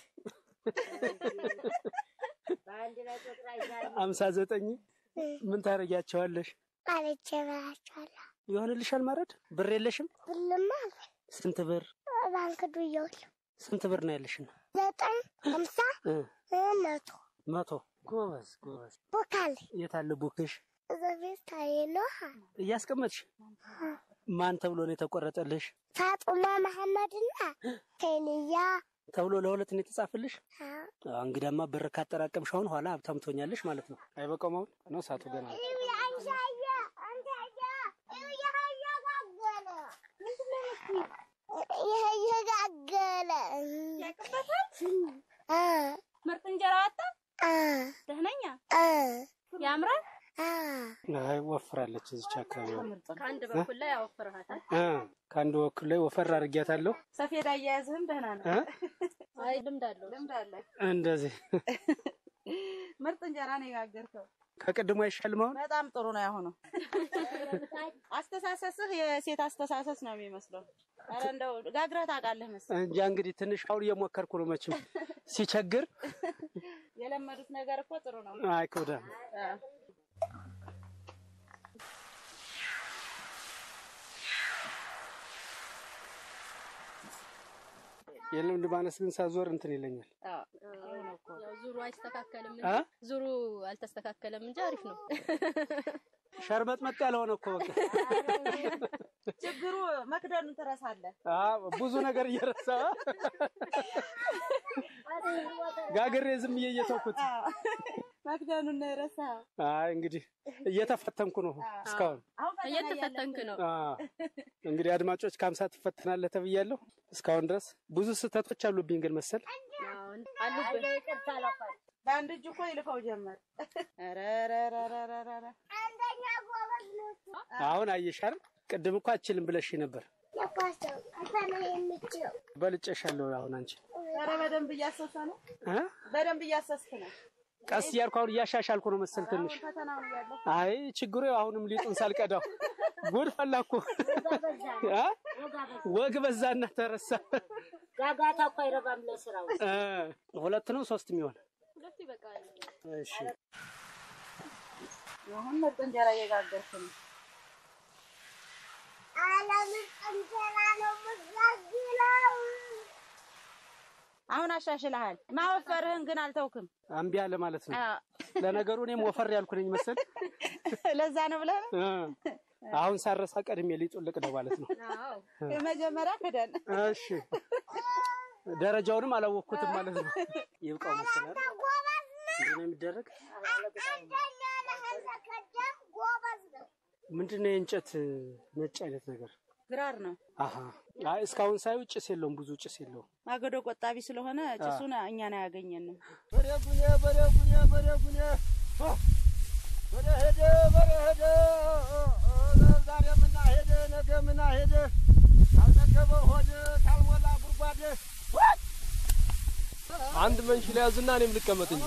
በአንድ ላይ ቁጥር አይዛልም። አምሳ ዘጠኝ ምን ታደርጊያቸዋለሽ? አለች እበላቸዋለሁ። ይሆንልሻል ማረድ? ብር የለሽም? ብልማ አለኝ ስንት ብር? ባንክ ዱየዋለሁ። ስንት ብር ነው ያለሽ? ዘጠኝ ሀምሳ እ መቶ መቶ ጎበዝ ጎበዝ። ቦካል የት አለ ቡክሽ? እዛ ቤት ታዬ ነው። እያስቀመጥሽ ማን ተብሎ ነው የተቆረጠልሽ? ፋጡማ መሐመድና ኬንያ ተብሎ ለሁለት ነው የተጻፈልሽ? አዎ፣ እንግዳማ ብር ካጠራቀምሽ አሁን ኋላ ሀብታም ትሆኛለሽ ማለት ነው። አይበቃውም አሁን ነው ሰዓቱ ገና ነው። ይሄ እየጋገለ ምርጥ እንጀራ ወጣ። ደህነኛ ያምራል። አይ ወፍራለች እዚች አካባቢ ከአንድ በኩል ላይ ያወፍርሃታል። እ ከአንድ በኩል ላይ ወፈር አድርጊያታለሁ። ሰፌድ አያያዝህም ደህና ነው። እ? አይ ልምድ አለው። ልምድ አለ። እንደዚህ ምርጥ እንጀራ ነው የጋገርከው። ከቅድሞ አይሻልም አሁን? በጣም ጥሩ ነው ያሁኑ። አስተሳሰስህ የሴት አስተሳሰስ ነው የሚመስለው። ኧረ እንደው ጋግረህ ታውቃለህ መሰለኝ። እንጃ እንግዲህ ትንሽ አሁን እየሞከርኩ ነው። መቼም ሲቸግር የለመዱት ነገር እኮ ጥሩ ነው። አይከብዳም። አዎ። የልምድ ማነስ ግን ሳዞር እንትን ይለኛል። አዎ፣ ጥሩ ነው እኮ። ያው ዙሩ አይስተካከልም አ? እንጂ ዙሩ አልተስተካከለም እንጂ አሪፍ ነው። ሸርበጥ መጥ ያልሆነ እኮ በቃ ችግሩ መክደኑን ትረሳለህ። አዎ፣ ብዙ ነገር እየረሳ ጋግሬ ዝም ብዬ እየተውኩት። አዎ፣ መክደኑን ነው የረሳኸው። አይ እንግዲህ እየተፈተንኩ ነው እስካሁን። አሁን ፈተና እየተፈተንክ ነው። አዎ፣ እንግዲህ አድማጮች ከሀምሳ ትፈተናለህ ተብያለሁ። እስካሁን ድረስ ብዙ ስህተቶች አሉብኝ ግን መሰል አዎ፣ አሉብን። በአንድ እጅ እኮ ይልከው ጀመር። ኧረ ኧረ ኧረ ኧረ ኧረ አንደኛ ጎበዝ ነው። አሁን አየሻል። ቅድም እኮ አችልም ብለሽ ነበር። ለኳሰው ፈተና የምችለው በልጨሻለሁ። አሁን አንቺ ኧረ በደንብ እያሰሰ ነው። እ? በደንብ እያሰስክ ነው። ቀስ እያልኩ አሁን እያሻሻልኩ ነው መሰል ትንሽ። አሁን ፈተናውን እያለሁ አይ ችግሩ ያው አሁንም ሊጡን ሳልቀዳው ጉድ ፈላኩ። እ? ወግ በዛና ተረሳ። ጋጋታ እኮ አይረባም ለስራው። እ፣ ሁለት ነው ሶስት የሚሆን ሁለቱ ይበቃል። እሺ። አሁን ምርጥ እንጀራ እየጋገርክ ነው። አለምን እንጀራ ነው የምጋግረው። አሁን አሻሽልሃል። ማወፈርህን ግን አልተውክም። እምቢ አለ ማለት ነው። አዎ፣ ለነገሩ እኔም ወፈር ያልኩ ነኝ መሰል። ለዛ ነው ብለህ ነው። እ፣ አሁን ሳረሳ ቀድሜ ሊጡን ልቅደው ማለት ነው። አዎ የመጀመሪያ ክደን እሺ። ደረጃውንም አላወቅኩትም ማለት ነው። ይብቃው መሰላል እንዴት ነው የሚደረግ? አንደኛ ለህዘ ቀደም ጎበዝ ነው። ምንድን ነው የእንጨት ነጭ አይነት ነገር? ግራር ነው። አሀ አይ እስካሁን ሳየው ጭስ የለውም፣ ብዙ ጭስ የለውም። ማገዶ ቆጣቢ ስለሆነ ጭሱን እኛን አያገኘንም። በሬ ጉኔ በሬ ጉኔ በሬ ጉኔ በሬ ሄደ በሬ ሄደ ዛሬ ምና ሄደ ነገ ምና ሄደ ካልጠገበ ሆድ ካልሞላ ጉድጓድ አንድ መንሽ ላይ ያዝና እኔም ልቀመጥ እንጂ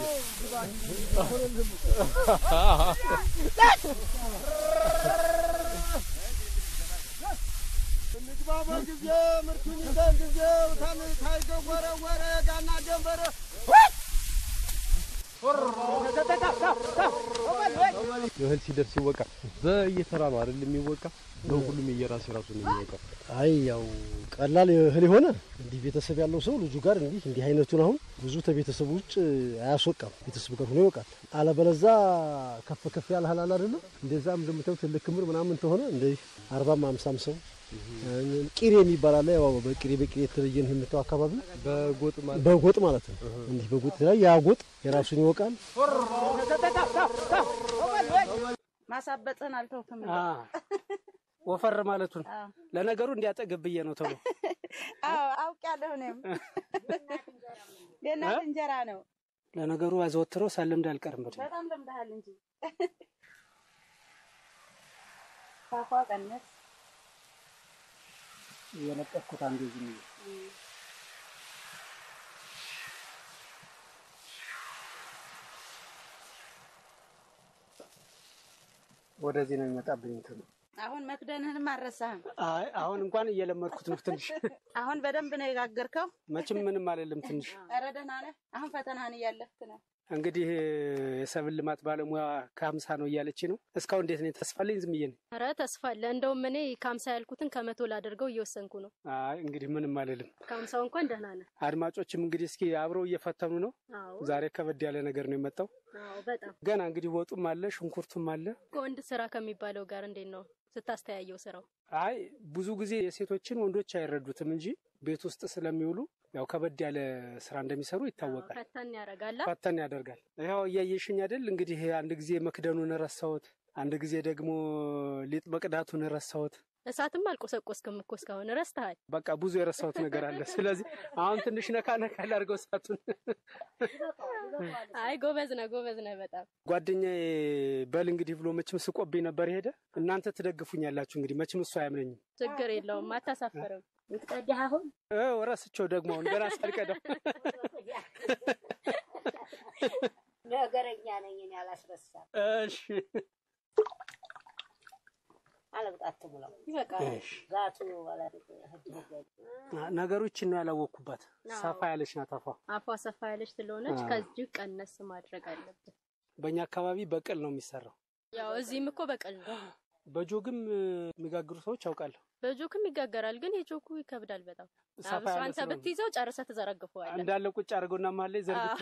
እንግባ በጊዜ ምርቱን ይዘን ጊዜ ታን ታይገወረ ወረ ጋና ደንበረ እህል ሲደርስ ይወቃ። በየተራ ነው አይደል የሚወቃ? በሁሉም የየራሱ የራሱ ነው የሚወቃ። አይ ያው ቀላል እህል የሆነ እንዲህ ቤተሰብ ያለው ሰው ልጁ ጋር እንዲህ እንዲህ አይነቱን አሁን ብዙ ከቤተሰቡ ውጭ አያስወቃም። ቤተሰቡ ጋር ሆኖ ይወቃል። አለበለዛ ከፍ ከፍ ያለ እህል አለ አይደለም እንደዛም እንደምታዩት ትልቅ ክምር ምናምን ተሆነ እንደዚህ አርባም አምሳም ሰው ቂሬ የሚባል አለ። ያው በቂሬ በቂሬ የተለየ ነው የምታው አካባቢ በጎጥ ማለት በጎጥ ማለት ነው። እንዲህ በጎጥ ላይ ያ ጎጥ የራሱን ይወቃል። ማሳበጥህን አልተውክም። አ ወፈር ማለቱን አዎ። ለነገሩ እንዲያጠግብ ብዬ ነው ተብሎ አዎ አውቄያለሁ። እኔም የእናት እንጀራ ነው። ለነገሩ አዘወትሮ ሳልለምድ አልቀርም። በደንብ በጣም ለምደሃል እንጂ ፋፋ ቀነስ እየለቀኩት አንዱ ዝም ብዬ ወደዚህ ነው የሚመጣብኝ እንትኑ። አሁን መክደንህንም አልረሳህም። አይ አሁን እንኳን እየለመድኩት ነው ትንሽ። አሁን በደንብ ነው የጋገርከው። መቼም ምንም አይደለም ትንሽ። ኧረ ደህና ነህ። አሁን ፈተናህን እያለፍክ ነው። እንግዲህ የሰብል ልማት ባለሙያ ከሀምሳ ነው እያለች ነው። እስካሁን እንዴት ነው? ተስፋለኝ ዝም ብዬ ነው። ኧረ ተስፋ አለ። እንደውም እኔ ከሀምሳ ያልኩትን ከመቶ ላደርገው እየወሰንኩ ነው። አይ እንግዲህ ምንም አልልም። ከሀምሳው እንኳን ደህና ነህ። አድማጮችም እንግዲህ እስኪ አብረው እየፈተኑ ነው። አዎ ዛሬ ከበድ ያለ ነገር ነው የመጣው። አዎ፣ በጣም ገና እንግዲህ ወጡም አለ ሽንኩርቱም አለ። ከወንድ ስራ ከሚባለው ጋር እንዴት ነው ስታስተያየው ስራው? አይ ብዙ ጊዜ የሴቶችን ወንዶች አይረዱትም እንጂ ቤት ውስጥ ስለሚውሉ ያው ከበድ ያለ ስራ እንደሚሰሩ ይታወቃል። ፈተን ያደርጋላ። ፈተን ያደርጋል። ያው እያየሽኝ አይደል እንግዲህ አንድ ጊዜ መክደኑን ረሳሁት፣ አንድ ጊዜ ደግሞ ሊጥ መቅዳቱን ረሳሁት። እሳትም አልቆሰቆስክም እኮ እስካሁን ረስተሃል። በቃ ብዙ የረሳሁት ነገር አለ። ስለዚህ አሁን ትንሽ ነካ ነካ ላድርገው እሳቱን። አይ ጎበዝ ነህ፣ ጎበዝ ነህ በጣም ጓደኛዬ በል እንግዲህ ብሎ መቼም ስቆብኝ ነበር ሄደ። እናንተ ትደግፉኛላችሁ እንግዲህ መቼም እሱ አያምነኝም። ችግር የለውም አታሳፍርም። ልትቀዳህ አሁን እ ረስቸው ደግሞ አሁን ገና ሳልቀዳው ነገረኛ ነኝ እኔ አላስረሳም። እሺ አለቅጣት ብለው ይበቃል። ጋቱ አላደግ ነገሮችን ነው ያላወቅኩባት። አዎ። ሰፋ ያለች ናት አፏ። አፏ ሰፋ ያለች ስለሆነች አዎ። ከዚህ ቀነስ ማድረግ አለብን። በእኛ አካባቢ በቅል ነው የሚሰራው። ያው እዚህም እኮ በቀል ነው። በጆግም እ, የሚጋግሩ ሰዎች አውቃለሁ። በጆክም ይጋገራል፣ ግን የጆኩ ይከብዳል በጣም። ሰፋ አብሶ ያለ አንተ ስለሆነ ብትይዘው ጨርሰህ ትዘረግፈዋለህ። እንዳለ ቁጭ አድርገውና መሀል ላይ ዘርግቶ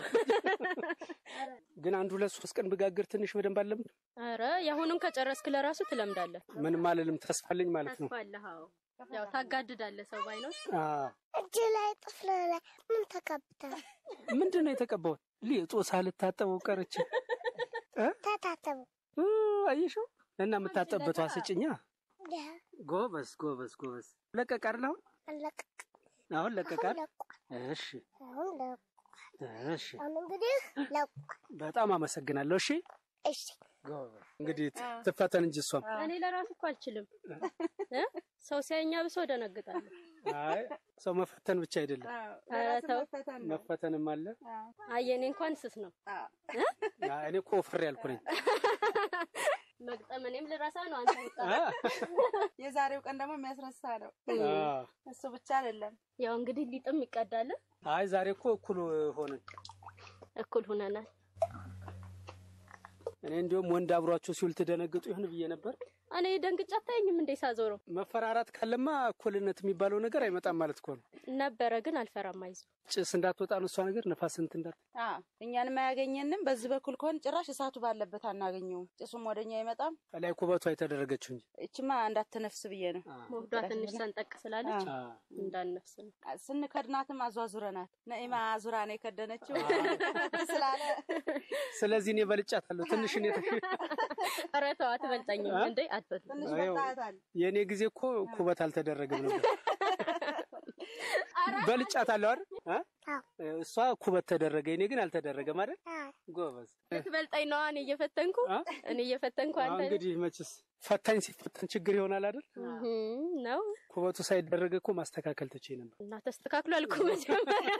ግን አንድ ሁለት ሶስት ቀን ብጋግር ትንሽ በደንብ አለምድ ኧረ የአሁኑን ከጨረስክ ለራሱ ትለምዳለህ። ምንም አልልም። ተስፋለኝ ማለት ነው። ተስፋ አለህ። አዎ ያው ታጋድዳለህ ሰው ባይኖር። አዎ። እጅ ላይ ጥፍር ላይ ምን ተቀብተህ ምንድን ነው የተቀባው? ሊጡ ሳልታጠበው ቀርቼ እ? ተታተቡ እ፣ አየሽው እና የምታጠብበቷ ስጭኛ። ደህ ጎበዝ ጎበዝ ጎበዝ። ለቀቅ አይደል አሁን? አለቀቅ አሁን ለቀቃል። ለቋል እሺ አሁን ለቋል እሺ። አሁን እንግዲህ ለቋል በጣም አመሰግናለሁ። እሺ እሺ ጎበዝ። እንግዲህ ትፈተን እንጂ እሷም እኔ ለራሱ እኮ አልችልም እ? ሰው ሲያኛ ብሶ ደነግጣለሁ። አይ ሰው መፈተን ብቻ አይደለም ኧረ ተው። መፈተንም አለ። አይ የኔ እንኳን ስስ ነው አይ፣ እኔ እኮ ወፍሬ ያልኩ ነኝ። መግጠም። እኔም ልረሳ ነው አንተ ወጣ አ፣ የዛሬው ቀን ደግሞ የሚያስረሳ ነው። አ። እሱ ብቻ አይደለም። ያው እንግዲህ ሊጥም ይቀዳል። አይ ዛሬ እኮ እኩል ሆነን እኩል ሁነናል። እኔ እንዲሁም ወንድ አብሯቸው ሲውል ትደነግጡ ይሆን ብዬ ነበር። እኔ ደንግጬ አታየኝም እንዴ ሳዞረው መፈራራት ካለማ እኩልነት የሚባለው ነገር አይመጣም ማለት እኮ ነው። ነበረ ግን አልፈራም። አይዞህ ጭስ እንዳትወጣ ነው እሷ ነገር፣ ነፋስ እንትን እንዳት አዎ እኛንም አያገኘንም። በዚህ በኩል ከሆን ጭራሽ እሳቱ ባለበት አናገኘውም። ጭሱም ወደኛ አይመጣም። ከላይ ኩበቷ የተደረገችው እንጂ እችማ እንዳትነፍስ ብዬ ነው። ሞህዷ ትንሽ ሰንጠቅ ስላለች አ፣ እንዳነፍስ ነው። ስንከድናትም አዟዙረናት ነኢማ ዙራ ነው የከደነችው ስላለ ስለዚህ እኔ በልጫታለሁ ትንሽ እኔ ኧረ ተው አትበልጠኝም እንዴ አትበልጥ ትንሽ አየው። በልጣታል። የእኔ ጊዜ እኮ ኩበት አልተደረገም ነበር። በልጫታለሁ አይደል? አ? እሷ ኩበት ተደረገ፣ እኔ ግን አልተደረገም አይደል? ጎበዝ። ትበልጠኝ ነዋ እኔ እየፈተንኩ አ? እኔ እየፈተንኩ አሁን አንተ እንግዲህ መችስ ፈታኝ ሲፈተን ችግር ይሆናል አይደል? እህም ነው ኩበቱ ሳይደረግ እኮ ማስተካከል ትቼ ነበር። እና ተስተካክሏል እኮ መጀመሪያ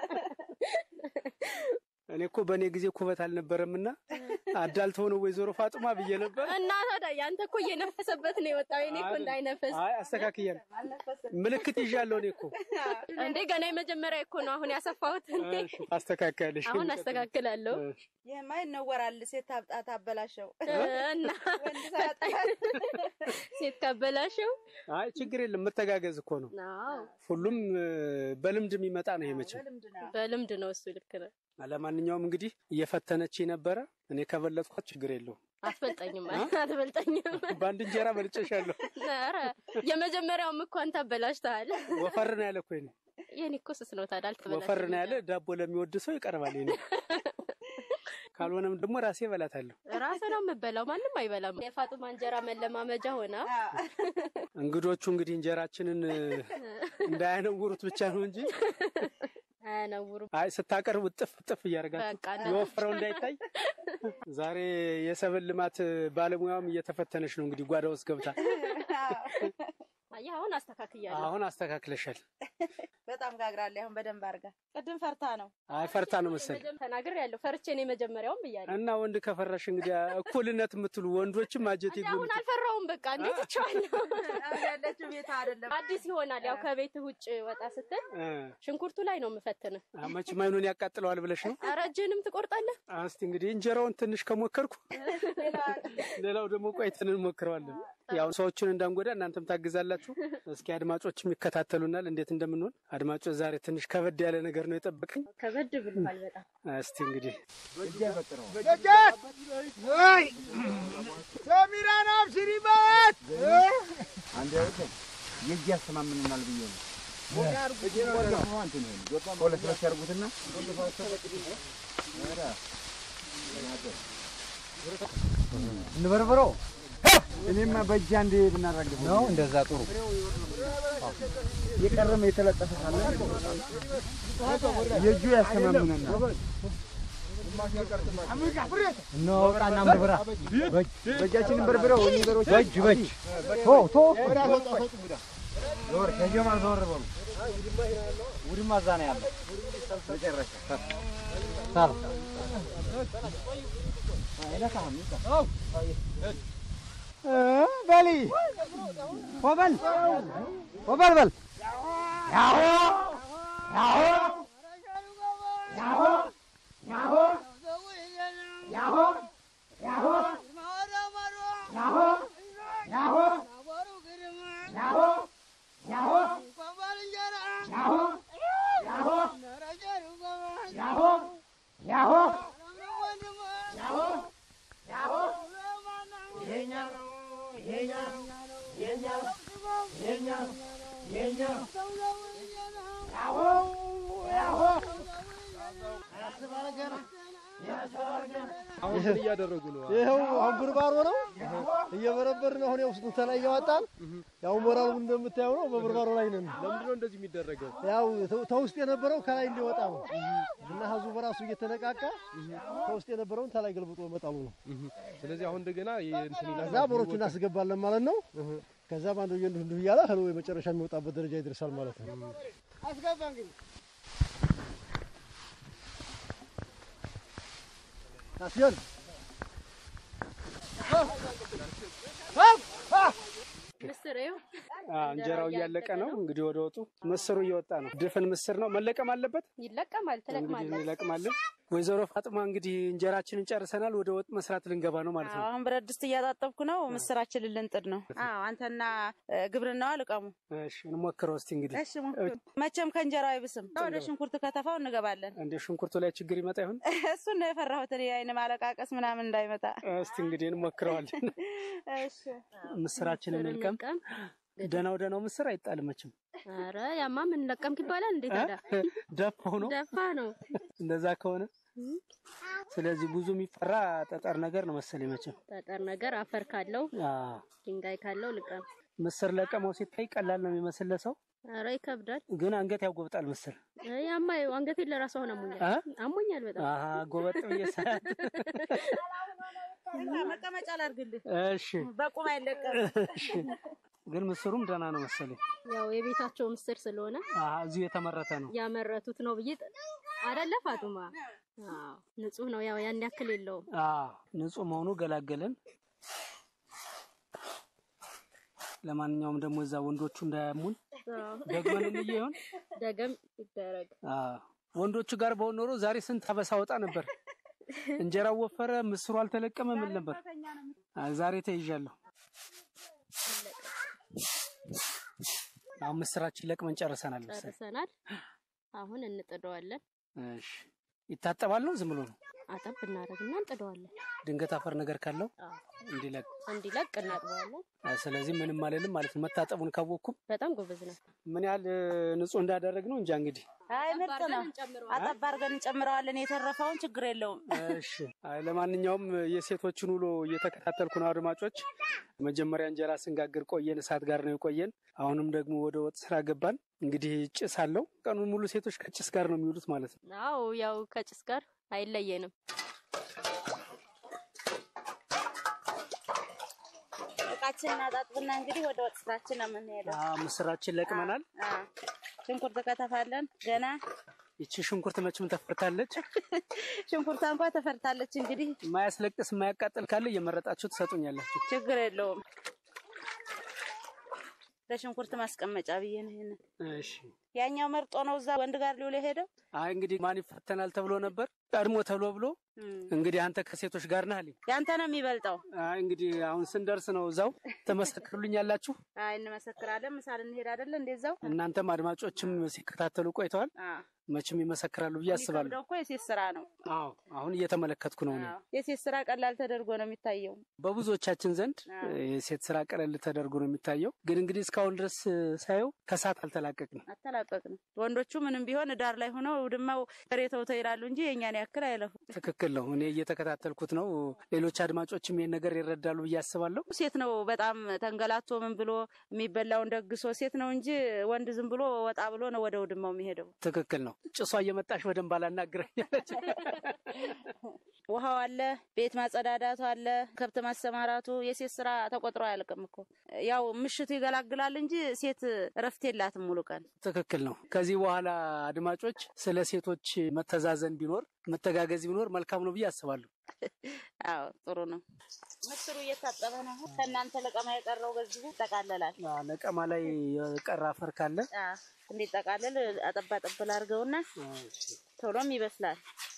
እኔ እኮ በእኔ ጊዜ ኩበት አልነበረምና አዳልተው ነው ወይዘሮ ፋጡማ ብዬ ነበር። እና ታዲያ ያንተ እኮ እየነፈሰበት ነው የወጣው። የኔ እኮ እንዳይነፈስ አይ አስተካክያለሁ፣ ምልክት ይዣለሁ። እኔ እኮ እንዴ ገና የመጀመሪያ እኮ ነው አሁን ያሰፋሁት። እንዴ እሺ፣ አስተካክያለሽ። አሁን አስተካክላለሁ እሺ። ይህማ ይነወራል። ሴት ታብጣ ታበላሸው እና ወንድ ሳያጠቃ ሴት ካበላሸው አይ ችግር የለም መተጋገዝ እኮ ነው። አዎ ሁሉም እ፣ በልምድ የሚመጣ ነው ይሄ መቼም። በልምድ ነው። በልምድ ነው እሱ። ልክ ነው። ለማንኛውም እንግዲህ እየፈተነች ነበረ። እኔ ከበለጥኳት ችግር የለውም። አትበልጠኝም፣ አትበልጠኝም። በአንድ እንጀራ በልጨሻለሁ። ኧረ የመጀመሪያውም እኮ አንተ አበላሽተሃል። ወፈር ነው ያለ እኮ ይሄኔ። የኔ እኮ ስስ ነው ታዲያ አልተበላሽም። ወፈር ነው ያለ ዳቦ ለሚወድ ሰው ይቀርባል። ይሄኔ ካልሆነም ደግሞ ራሴ እበላታለሁ። ራስህ ነው የምበላው፣ ማንም አይበላም። የፋጡማ እንጀራ መለማመጃ ሆና እንግዶቹ እንግዲህ እንጀራችንን እ፣ እንዳያነውሩት ብቻ ነው እንጂ አያነውሩም። አይ ስታቀርቡ ጥፍ ጥፍ እያደረጋችሁ በቃ እና- የወፈረው እንዳይታይ። ዛሬ የሰብል ልማት ባለሙያውም እየተፈተነች ነው እንግዲህ ጓዳ ውስጥ ገብታ አየህ አሁን አስተካክያለሁ። አሁን አስተካክለሻል። በጣም ጋግራለች። አሁን በደንብ አድርጋ ቅድም ፈርታ ነው። አይ ፈርታ ነው መሰል ተናግር ያለው ፈርቼ ነው የመጀመሪያውም ብያለሁ። እና ወንድ ከፈራሽ እንግዲህ እኩልነት የምትሉ ወንዶችም አጀት እንደ አሁን አልፈራውም። በቃ እንዴት ይቻላል? አሁን ያለችው ቤት አይደለም አዲስ ይሆናል። ያው ከቤት ውጭ ወጣ ስትል ሽንኩርቱ ላይ ነው የምፈትንህ። መቼም አይኑን ያቃጥለዋል ብለሽ ነው። ኧረ እጅህንም ትቆርጣለህ። እስቲ እንግዲህ እንጀራውን ትንሽ ከሞከርኩ ሌላው ደግሞ ቆይተን እንሞክረዋለን። ያው ሰዎችን እንዳንጎዳ እናንተም ታግዛላችሁ። እስኪ አድማጮችም ይከታተሉናል እንዴት እንደምንሆን። አድማጮች ዛሬ ትንሽ ከበድ ያለ ነገር ነው የጠበቀኝ። ከበድ ብሏል በጣም። እስቲ እንግዲህ ደጃት ወይ ሰሚራን አብሽሪበት አንድ የእጅ ያስተማምንናል ብዬ ነው። ሁለት ሁለት ያርጉትና እንበርብረው። እኔማ በእጅ አንዴ ብናራግፍ ነው እንደዛ ጥሩ። የቀረመ የተለጠፈ ካለ የእጁ ያስተማምነናል። እናወጣና እንበርብራ። በእጃችን እንበርብረው። ነገሮች በእጅ በእጅ ቶ ቶ ዞር ከጀማል ዞር በሉ። ውድማ እዛ ነው ያለው። መጨረሻ ሳር በሊ ወበል ወበል በል ያሆ ያሆ ያሆ ያሆ ያሆ ያሆ ያሆ ያሆ ያሆ ያሆ ያሆ ያሆ ያሆ ያሆ ያሆ ያሆ ያሆ የኛ ነው የኛ ነው የኛ ነው የኛ ነው የኛ ነው ያሆ ያሆ አሁን ምን እያደረጉ ነው? ይኸው አሁን ብርባሮ ነው እየበረበርን አሁን የውስጡ ተላይ እያወጣን ያው ሞራሉ እንደምታየው ነው። በብርባሮ ላይ ነን። ለምንድን ነው እንደዚህ የሚደረገው? ያው ተ- ተውስጥ የነበረው ከላይ እንዲወጣ ነው እና ህዝቡ በራሱ እየተነቃቃ ተውስጥ የነበረውን ተላይ ገልብጦ መጣሉ ነው። ስለዚህ አሁን እንደገና ይሄ እንትን ይላል። ከዛ ቦሮቹ እናስገባለን ማለት ነው። ከዛ ባንዱ እንዲሁ እንዲሁ እያለ ህሎ የመጨረሻ የሚወጣበት ደረጃ ይደርሳል ማለት ነው። አስገባ እንግዲህ አስየን ምስር ይኸው አ፣ እንጀራው እያለቀ ነው። እንግዲህ ወደ ወጡ ምስሩ እየወጣ ነው። ድፍን ምስር ነው መለቀም አለበት። ይለቀማል፣ እንግዲህ ትለቅማለህ። እንለቅማለን። ወይዘሮ ፋጥማ እንግዲህ እንጀራችንን ጨርሰናል። ወደ ወጥ መስራት ልንገባ ነው ማለት ነው። አሁን ብረት ድስት እያጣጠብኩ ነው። ምስራችንን ልንጥድ ነው። አዎ አንተና እ፣ ግብርናዋ ልቀሙ። እሺ እንሞክረው እስቲ እንግዲህ እሺ ሞክሩ። መቼም ከእንጀራው አይብስም። ወደ ሽንኩርት ከተፋው እንገባለን። እንደ ሽንኩርቱ ላይ ችግር ይመጣ ይሆን? እሱን ነው የፈራሁት እኔ አይን ማለቃቀስ ምናምን እንዳይመጣ። እስቲ እንግዲህ እንሞክረዋለን። እሺ ምስራችንን ምስር እንልቀም። እንልቀም። ደናው ደናው ምስር አይጣልም መቼም። ኧረ ያማ ምን ለቀምክ ይባላል እንዴ ታዲያ? ደፋው ነው ደፋ ነው። እንደዛ ከሆነ ስለዚህ ብዙ የሚፈራ ጠጠር ነገር ነው መሰለኝ መቼም። ጠጠር ነገር አፈር ካለው አዎ ድንጋይ ካለው ልቀም። ምስር ለቀመው ሲታይ ቀላል ነው የሚመስል ለሰው፣ ኧረ ይከብዳል። ግን አንገት ያጎብጣል ምስር። እ፣ ያማ ይኸው አንገቴን ለራሱ አሁን አሞኛል አ? አሞኛል በጣም። አሀ ጎበጥ ብዬ ሳያት። መቀመጫ ላድርግልህ። እሺ በቁም አይለቀም። እሺ። ግን ምስሩም ደህና ነው መሰለኝ። ያው የቤታቸው ምስር ስለሆነ አሀ እዚሁ የተመረተ ነው። ያመረቱት ነው ብዬ ጥ- አይደለ ፋጡማ? አዎ ንጹህ ነው። ያው ያን ያክል የለውም። አዎ ንጹህ መሆኑ ገላገለን። ለማንኛውም ደግሞ እዛ ወንዶቹ እንዳያሙን አዎ። ደግመን እንዬ ይሆን? ደገም ይደረግ። አዎ ወንዶቹ ጋር በሆን ኖሮ ዛሬ ስንት አበሳ ወጣ ነበር። እንጀራው ወፈረ፣ ምስሩ አልተለቀመ፣ ምን ነበር? አዎ ዛሬ ተይዣለሁ። አሁን ምስራችን ለቅመን ጨርሰናል መሰለኝ። ጨርሰናል። አሁን እንጥደዋለን። እሺ ይታጠባል ነው ዝም ብሎ ነው? አጠብ እናደርግና እንጥደዋለን። ድንገት አፈር ነገር ካለው አዎ እንዲለቅ። እንዲለቅ እናጥበዋለን። አዎ፣ ስለዚህ ምንም አልልም ማለት ነው። መታጠቡን ካወቅኩም በጣም ጎበዝ ነው። ምን ያህል እ፣ ንጹህ እንዳደረግ ነው እንጃ እንግዲህ። አይ ምርጥ ነው። እንጨምረዋለን። አጠብ አድርገን እንጨምረዋለን። የተረፈውን ችግር የለውም። እሺ አይ ለማንኛውም የሴቶችን ውሎ እየተከታተልኩ ነው አድማጮች። መጀመሪያ እንጀራ ስንጋግር ቆየን፣ እሳት ጋር ነው የቆየን። አሁንም ደግሞ ወደ ወጥ ስራ ገባን። እንግዲህ ጭስ አለው። ቀኑን ሙሉ ሴቶች ከጭስ ጋር ነው የሚውሉት ማለት ነው። አዎ ያው ከጭስ ጋር አይለየንም። እቃችን እናጣጥብና እንግዲህ ወደ ወጥ ስራችን ነው የምንሄደው። አዎ፣ ምስራችን ለቅመናል። አዎ። ሽንኩርት ከተፋለን ገና ይቺ ሽንኩርት መቼም ተፈርታለች። ሽንኩርቷ እንኳ ተፈርታለች። እንግዲህ የማያስለቅስ የማያቃጥል ካለ እየመረጣችሁ ትሰጡኛላችሁ። ችግር የለውም። ለሽንኩርት ማስቀመጫ ብዬ ነው ይሄንን። እሺ። ያኛው መርጦ ነው እዛ ወንድ ጋር ሊውል የሄደው። አይ እንግዲህ ማን ይፈተናል ተብሎ ነበር ቀድሞ ተብሎ ብሎ እንግዲህ አንተ ከሴቶች ጋር ነህ አለኝ። ያንተ ነው የሚበልጠው። አይ እንግዲህ አሁን ስንደርስ ነው እዛው ትመሰክሩልኛላችሁ። አይ እንመሰክራለን። ምሳሌ እንሄድ አይደለ እንደዛው። እናንተም አድማጮችም ሲከታተሉ ቆይተዋል። አዎ። መቼም ይመሰክራሉ ብዬ አስባለሁ። የሚከብደው እኮ የሴት ስራ ነው። አዎ አሁን እየተመለከትኩ ነው እኔ። አዎ። የሴት ስራ ቀላል ተደርጎ ነው የሚታየው። በብዙዎቻችን ዘንድ አዎ። የሴት ስራ ቀለል ተደርጎ ነው የሚታየው። ግን እንግዲህ እስካሁን ድረስ ሳየው ከሰዓት አልተላቀቅንም። አተላቀቅንም። ወንዶቹ ምንም ቢሆን ዳር ላይ ሆነው ውድማው በሬ ተውተው ይላሉ እንጂ የእኛን ያክል አይለፉ። ትክክል ነው። እኔ እየተከታተልኩት ነው። ሌሎች አድማጮችም ይሄን ነገር ይረዳሉ ብዬ አስባለሁ። ሴት ነው በጣም ተንገላቶ ምን ብሎ የሚበላውን ደግሶ ሴት ነው እንጂ ወንድ ዝም ብሎ ወጣ ብሎ ነው ወደ ውድማው የሚሄደው። ትክክል ነው። ጭሷ እየመጣሽ በደንብ አላናግረኛለች። ውሃው አለ፣ ቤት ማጸዳዳቱ አለ፣ ከብት ማሰማራቱ የሴት ስራ ተቆጥሮ አያልቅም እኮ። ያው ምሽቱ ይገላግላል እንጂ ሴት እረፍት የላትም ሙሉ ቀን። ትክክል ነው። ከዚህ በኋላ አድማጮች ስለ ሴቶች መተዛዘን ቢኖር መተጋገዝ ቢኖር መልካም ነው ብዬ አስባለሁ። አዎ ጥሩ ነው። ምስሩ እየታጠበ ነው። ከእናንተ ለቀማ የቀረው በዚሁ ይጠቃለላል። አዎ፣ ለቀማ ላይ የቀረ አፈር ካለ አዎ፣ እንዲጠቃለል አጠባ ጠብል አድርገውና ቶሎም ይበስላል።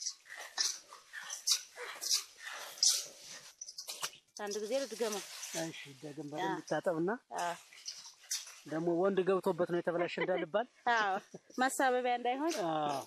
አንድ ጊዜ ልድገመው። እሺ፣ ደግም በደንብ ይታጠብና አዎ ደግሞ ወንድ ገብቶበት ነው የተበላሸ እንዳልባል አዎ፣ ማሳበቢያ እንዳይሆን አዎ።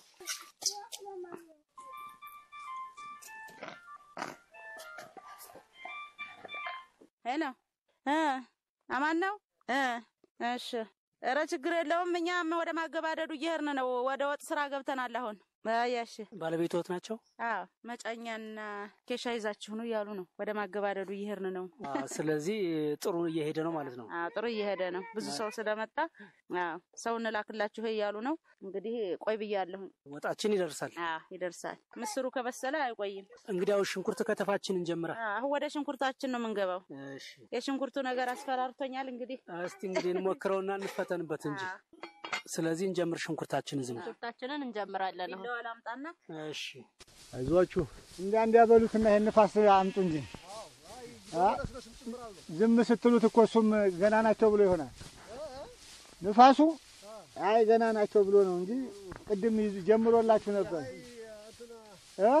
ሄሎ እ አማን ነው እ እሺ ኧረ ችግር የለውም። እኛም ወደ ማገባደዱ እየሄድን ነው። ወደ ወጥ ስራ ገብተናል አሁን። አያሽ ባለቤቶት ናቸው። አዎ መጫኛና ኬሻ ይዛችሁ ነው እያሉ ነው። ወደ ማገባደዱ እየሄድን ነው። አዎ፣ ስለዚህ ጥሩ እየሄደ ነው ማለት ነው። አዎ ጥሩ እየሄደ ነው። ብዙ ሰው ስለመጣ አዎ ሰው እንላክላችሁ እያሉ ነው። እንግዲህ ቆይ ብያለሁ። ወጣችን ይደርሳል። አዎ ይደርሳል። ምስሩ ከበሰለ አይቆይም። እንግዲያው ሽንኩርት ከተፋችን እንጀምራ። አዎ አሁን ወደ ሽንኩርታችን ነው የምንገባው። እሺ፣ የሽንኩርቱ ነገር አስፈራርቶኛል። እንግዲህ እስቲ እንግዲህ እንሞክረውና እንፈተንበት እንጂ። ስለዚህ እንጀምር ሽንኩርታችን ዝም ሽንኩርታችንን እንጀምራለን አሁን። ቢላዋ ላምጣና እሺ አይዟችሁ እንዳ እንዲያበሉትና ይሄን ንፋስ አምጡ እንጂ አ? ዝም ስትሉት እኮ እሱም ገና ናቸው ብሎ ይሆናል። ንፋሱ አይ ገና ናቸው ብሎ ነው እንጂ ቅድም ይዝ- ጀምሮላችሁ ነበር እ?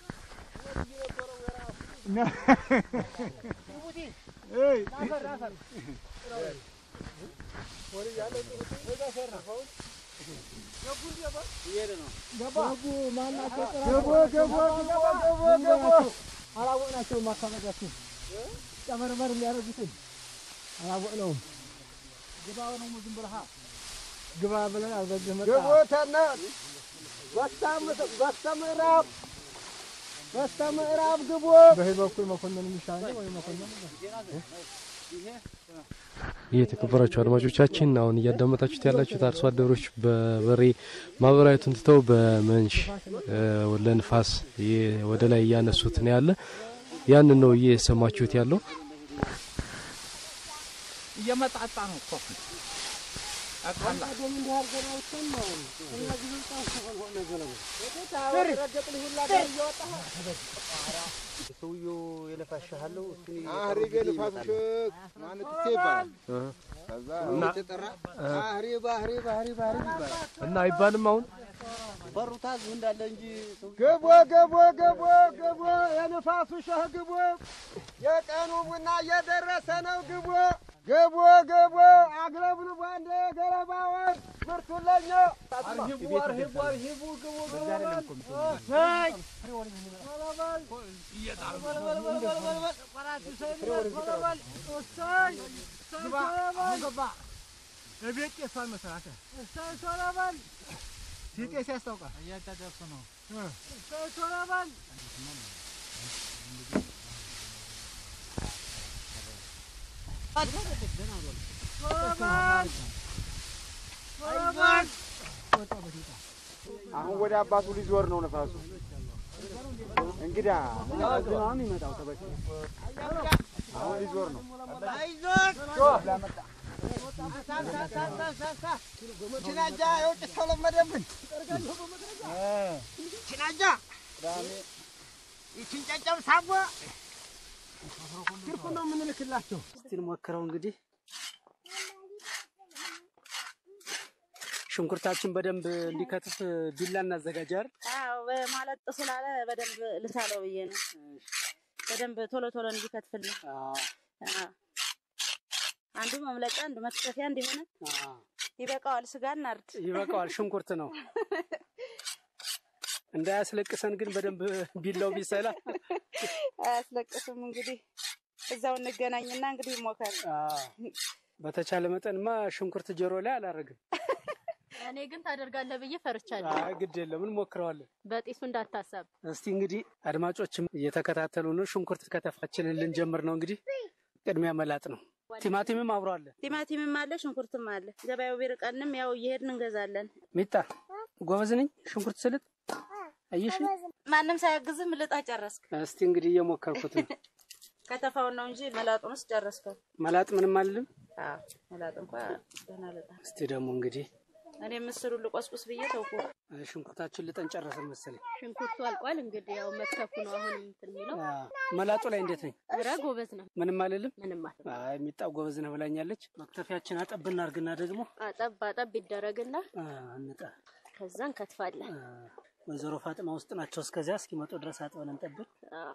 ነ- እይ ገቦ ገቦ ገቦ ገቦ ገቦ አላወቅናቸውም። አካባቢያችን ጨመርመር የሚያደርጉትን አላወቅነውም። ግባ ነው ዝም ብለህ ግባ ብለን አልበዚህ መጣ ግቦተና በስተ ምዕራብ በስተ ምዕራብ ግቦ በዚህ በኩል መኮንን የሚሻለ ወይ መኮንን የተከበራችሁ አድማጮቻችን አሁን እያዳመጣችሁት ያላችሁት አርሶ አደሮች በበሬ ማህበራዊቱን ትተው በመንሽ እ፣ ለንፋስ የ- ወደ ላይ እያነሱት ነው ያለ። ያንን ነው እየሰማችሁት ያለው። እየመጣጣ ነው እኮ ሰውየው የለፋሻሃለው እሱን አህሪብ የልፋትሽክ ማለት እሴ ይባላል። ከዛ የተጠራ አህሪብ አህሪብ አህሪብ አህሪብ ይባላል። እና አይባልም አሁን በሩ ታዝ እንዳለ እንጂ ግቦ ገቦ ገቦ ገቦ የንፋሱ ሸህ ግቦ የቀኑ ቡና እየደረሰ ነው ግቦ ገቦ ገቦ አግለብልቦ አንዴ ገለባውን ምርቱን ለኛ አርሂቡ አርሂቡ አርሂቡ ግቡ ግቡ በል በቤት ጤሷን መስራት ሲጤስ ያስታውቃል። እያጣደፉ ነው። አሁን ወደ አባቱ ሊዞር ነው ነፋሱ እንግዳ የሚመጣው ተበ አሁን ሊዞር ነው። ችናጃ የውጭ ሰው ለመደብን ችናጃ ይችን ጨጨብ ሳቦ ትርፉ ነው የምንልክላቸው። እስቲ እንሞክረው እንግዲህ ሽንኩርታችን በደንብ እንዲከትፍ ቢላ እናዘጋጃል። አዎ ማለት ስላለ በደንብ ልሳለው ብዬ ነው። በደንብ ቶሎ ቶሎ እንዲከትፍልን አዎ። አንዱ መምለጫ አንዱ መክተፊያ እንዲሆነ ይበቃዋል። ስጋ እናርድ ይበቃዋል። ሽንኩርት ነው እንዳያስለቅሰን ግን በደንብ ቢላው ቢሰላ አያስለቅስም። እንግዲህ እዛው እንገናኝና እንግዲህ ይሞካል። በተቻለ መጠንማ ሽንኩርት ጆሮ ላይ አላረግም። እኔ ግን ታደርጋለህ ብዬ ፈርቻለሁ። አይ ግድ የለም እንሞክረዋለን። በጢሱ እንዳታሳብ። እስቲ እንግዲህ አድማጮችም እየተከታተሉ ነው። ሽንኩርት ከተፋችንን ልንጀምር ነው። እንግዲህ ቅድሚያ መላጥ ነው። ቲማቲምም አብሮ አለ። ቲማቲምም አለ፣ ሽንኩርትም አለ። ገበያው ቢርቀንም ያው እየሄድን እንገዛለን። ሚጣ ጎበዝ ነኝ ሽንኩርት ስልጥ አየሽ። ማንም ሳያግዝም ልጣ ጨረስክ። እስቲ እንግዲህ እየሞከርኩት ነው። ከተፋውን ነው እንጂ መላጡንስ ጨረስከው። መላጥ ምንም አልልም። አዎ መላጥ እንኳ ደህና ልጣ። እስቲ ደግሞ እንግዲህ እኔ ምስሩ ልቆስቁስ ብዬ ተውኩ። ሽንኩርታችን ልጠን ጨረስን መሰለኝ። ሽንኩርቱ አልቋል። እንግዲህ ያው መክተፉ ነው አሁን እንትን የሚለው። መላጡ ላይ እንዴት ነኝ? ኧረ ጎበዝ ነው። ምንም አልልም። ምንም አትልም። አይ ሚጣ ጎበዝ ነህ ብላኛለች። መክተፊያችን አጠብ እናድርግና ደግሞ አጠብ አጠብ ይደረግና እንጣ ከዛ እንከትፋለን። ወይዘሮ ፋጥማ ውስጥ ናቸው። እስከዚያ እስኪመጡ ድረስ አጥበን እንጠብቅ። አዎ።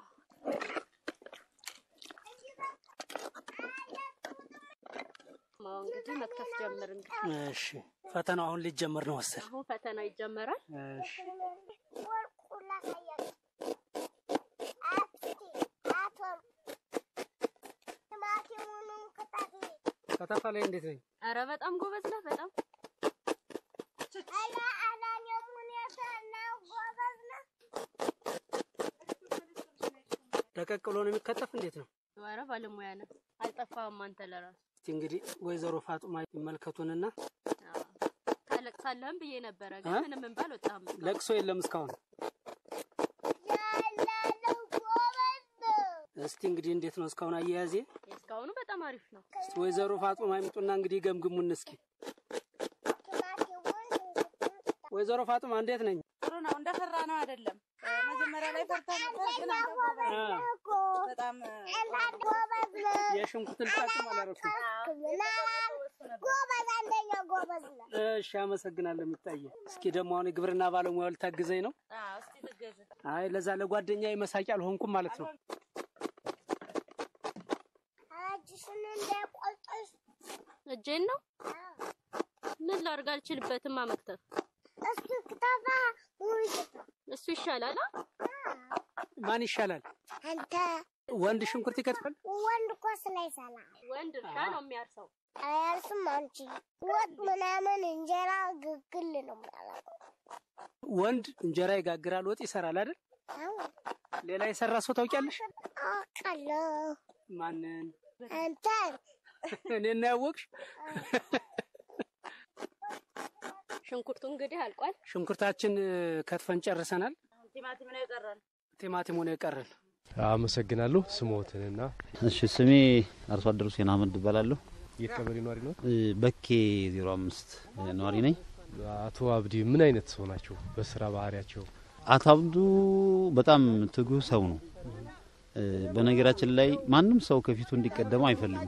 ማው እንግዲህ መክተፍ ጀምር። እንግዲህ እሺ፣ ፈተናው አሁን ሊጀመር ነው መሰል። አሁን ፈተናው ይጀመራል። እሺ፣ ከተፋ ላይ እንዴት ነኝ? ኧረ በጣም ጎበዝ ነህ። በጣም ደቀቅ ብሎ ነው የሚከተፍ። እንዴት ነው? ኧረ ባለሙያ ነህ። አልጠፋህም አንተ ለራሱ። እስቲ እንግዲህ ወይዘሮ ፋጡማ ይመልከቱንና ታለቅሳለህም ብዬ ነበረ፣ ግን ምንም እንባ አልወጣህም። ለቅሶ የለም እስካሁን። እስቲ እንግዲህ እንዴት ነው እስካሁን አያያዜ? እስካሁኑ በጣም አሪፍ ነው። እስቲ ወይዘሮ ፋጡማ ይምጡና እንግዲህ ገምግሙን እስኪ። ወይዘሮ ፋጡማ እንዴት ነኝ? ጥሩ ነው። እንደፈራ ነው አይደለም። መጀመሪያ ላይ ፈርታ ነበር፣ ግን አንተ ጎበዝ ነህ። በጣም የሽንኩርት ልጣጭም አላረኩም። ጎበዝ፣ አንደኛ ጎበዝ ነው። እሺ አመሰግናለሁ። የሚታየ እስኪ ደግሞ አሁን የግብርና ባለሙያው ልታግዘኝ ነው። አዎ፣ እስቲ ትገዝ። አይ ለዛ ለጓደኛ መሳቂያ አልሆንኩም ማለት ነው። እጅሽን እንዳይቆርጥሽ። እጄን ነው ምን ላድርግ? አልችልበትማ መክተፍ። እስኪ ክተፋ ውይ እሱ ይሻላል። አ? ማን ይሻላል? አንተ ወንድ ሽንኩርት ይከትፋል? ወንድ እኮ ስላይሰራ ወንድ እርሻ ነው የሚያርሰው። አያርስም። አንቺ ወጥ ምናምን እንጀራ ግግል ነው የሚያደርገው። ወንድ እንጀራ ይጋግራል፣ ወጥ ይሰራል አይደል? አዎ ሌላ የሰራ ሰው ታውቂያለሽ? አውቃለሁ። ማንን? አንተን እኔን ነው ያወቅሽ? ሽንኩርቱ እንግዲህ አልቋል። ሽንኩርታችን ከትፈን ጨርሰናል። ቲማቲም ነው የቀረን። ቲማቲሙ ነው የቀረን። አመሰግናለሁ። ስሞትንና እሺ ስሜ አርሶ አደሩ ሁሴን አህመድ እባላለሁ። የት ቀበሌ ነዋሪ ነው? በኬ ዜሮ አምስት ነዋሪ ነኝ። አቶ አብዲ ምን አይነት ሰው ናቸው በስራ ባህሪያቸው? አቶ አብዱ በጣም ትጉህ ሰው ነው። በነገራችን ላይ ማንም ሰው ከፊቱ እንዲቀደመው አይፈልግም።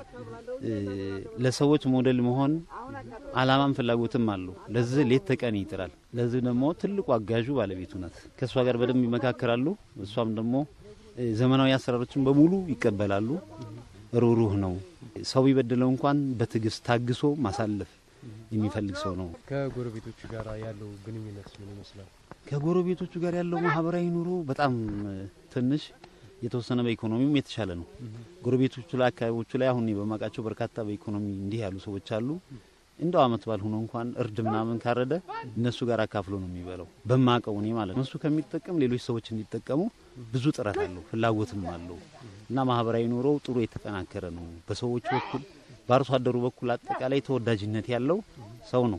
ለሰዎች ሞዴል መሆን አላማም ፍላጎትም አለው። ለዚህ ሌት ተቀን ይጥራል። ለዚህ ደግሞ ትልቁ አጋዡ ባለቤቱ ናት። ከእሷ ጋር በደንብ ይመካከራሉ። እሷም ደግሞ ዘመናዊ አሰራሮችን በሙሉ ይቀበላሉ። ሩህሩህ ነው። ሰው ቢበድለው እንኳን በትዕግስት ታግሶ ማሳለፍ የሚፈልግ ሰው ነው። ከጎረቤቶቹ ጋር ያለው ግንኙነት ምን ይመስላል? ከጎረቤቶቹ ጋር ያለው ማህበራዊ ኑሮ በጣም ትንሽ የተወሰነ በኢኮኖሚም የተሻለ ነው። ጎረቤቶቹ ላይ አካባቢዎቹ ላይ አሁን በማውቃቸው በርካታ በኢኮኖሚ እንዲህ ያሉ ሰዎች አሉ። እንደው አመት ባል ሆኖ እንኳን እርድ ምናምን ካረደ እነሱ ጋር አካፍሎ ነው የሚበላው። በማቀው እኔ ማለት ነው። እነሱ ከሚጠቀም ሌሎች ሰዎች እንዲጠቀሙ ብዙ ጥረት አለው፣ ፍላጎትም አለው እና ማህበራዊ ኑሮው ጥሩ የተጠናከረ ነው። በሰዎች በኩል በአርሶ አደሩ በኩል አጠቃላይ ተወዳጅነት ያለው ሰው ነው። አቶ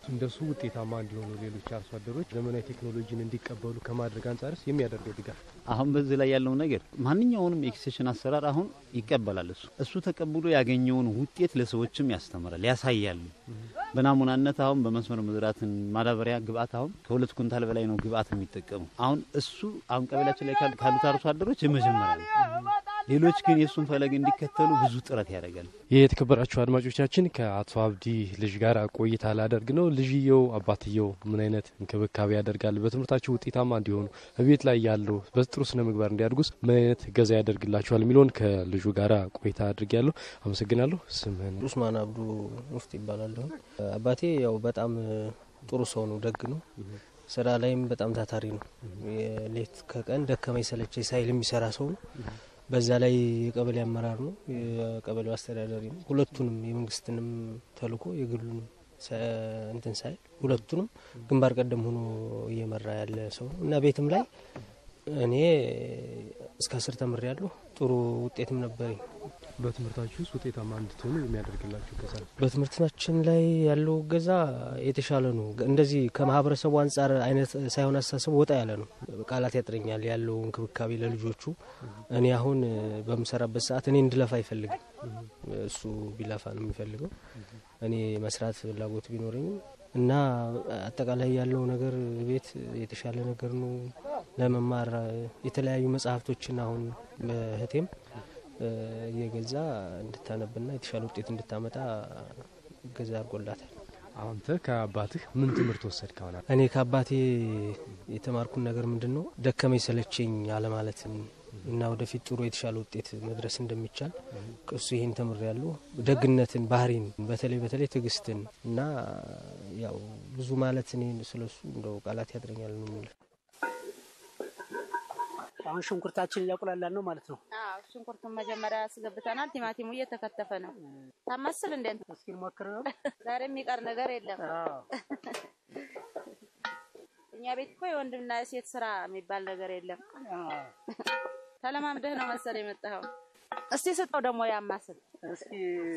እንደሱ ውጤታማ እንዲሆኑ ሌሎች አርሶ አደሮች ዘመናዊ ቴክኖሎጂን እንዲቀበሉ ከማድረግ አንጻርስ የሚያደርገው ድጋፍ አሁን በዚህ ላይ ያለው ነገር ማንኛውንም ኤክስቴንሽን አሰራር አሁን ይቀበላል። እሱ እሱ ተቀብሎ ያገኘውን ውጤት ለሰዎችም ያስተምራል፣ ያሳያል። በናሙናነት አሁን በመስመር መዝራትን ማዳበሪያ ግብአት አሁን ከሁለት ኩንታል በላይ ነው ግብአት የሚጠቀሙ። አሁን እሱ አሁን ቀበሌያችን ላይ ካሉ- ካሉት አርሶ አደሮች የመጀመሪያ ነው። ሌሎች ግን የእሱን ፈለግ እንዲከተሉ ብዙ ጥረት ያደርጋል። ይህ የተከበራችሁ አድማጮቻችን ከአቶ አብዲ ልጅ ጋር ቆይታ ላደርግ ነው። ልጅየው አባትየው ምን አይነት እንክብካቤ ያደርጋል፣ በትምህርታቸው ውጤታማ እንዲሆኑ በቤት ላይ ያለው በጥሩ ስነ ምግባር እንዲያድጉስ ምን አይነት እገዛ ያደርግላቸዋል የሚለውን ከልጁ ጋር ቆይታ አድርግ ያለሁ። አመሰግናለሁ። ስምህን? ኡስማን አብዱ ሙፍት ይባላለሁ። አባቴ ያው በጣም ጥሩ ሰው ነው፣ ደግ ነው። ስራ ላይም በጣም ታታሪ ነው። ሌት ከቀን ደከመኝ ሰለቸኝ ሳይል የሚሰራ ሰው ነው። በዛ ላይ የቀበሌ አመራር ነው፣ የቀበሌው አስተዳዳሪ ነው። ሁለቱንም የመንግስትንም ተልእኮ የግሉንም ሰ- እንትን ሳይል ሁለቱንም ግንባር ቀደም ሆኖ እየመራ ያለ ሰው ነው እና ቤትም ላይ እኔ እስከ አስር ተምሬ ያለሁ ጥሩ ውጤትም ነበረኝ። በትምህርታችሁ ውስጥ ውጤታማ እንድትሆኑ የሚያደርግላችሁ እገዛ ነው። በትምህርታችን ላይ ያለው እገዛ የተሻለ ነው። እንደዚህ ከማህበረሰቡ አንጻር አይነት ሳይሆን አስተሳሰቡ ወጣ ያለ ነው። ቃላት ያጥረኛል ያለው እንክብካቤ ለልጆቹ። እኔ አሁን በምሰራበት ሰዓት እኔ እንድለፋ አይፈልግም። እሱ ቢለፋ ነው የሚፈልገው። እኔ መስራት ፍላጎት ቢኖረኝም እና አጠቃላይ ያለው ነገር ቤት የተሻለ ነገር ነው። ለመማር የተለያዩ መጽሐፍቶችን አሁን በህቴም እየገዛ እንድታነብና የተሻለ ውጤት እንድታመጣ እገዛ አድርጎላታል። አንተ ከአባትህ ምን ትምህርት ወሰድክ? አሁን እኔ ከአባቴ የተማርኩን ነገር ምንድን ነው ደከመኝ ሰለቸኝ አለማለትን እና ወደፊት ጥሩ የተሻለ ውጤት መድረስ እንደሚቻል እሱ ይህን ተምር ያሉ ደግነትን፣ ባህሪን፣ በተለይ በተለይ ትዕግስትን እና ያው ብዙ ማለት እኔ ስለሱ እንደው ቃላት ያጥረኛል ነው የሚል አሁን ሽንኩርታችን እያቁላላን ነው ማለት ነው። አዎ ሽንኩርቱን መጀመሪያ አስገብተናል። ቲማቲሙ እየተከተፈ ነው። ታማስል እንዴ? እስኪ ሞክር ነው። ዛሬ የሚቀር ነገር የለም። እኛ ቤት እኮ የወንድምና የሴት ስራ የሚባል ነገር የለም። ተለማምደህ ነው መሰል የመጣኸው። እስቲ ስጠው ደግሞ ያማስል። እስኪ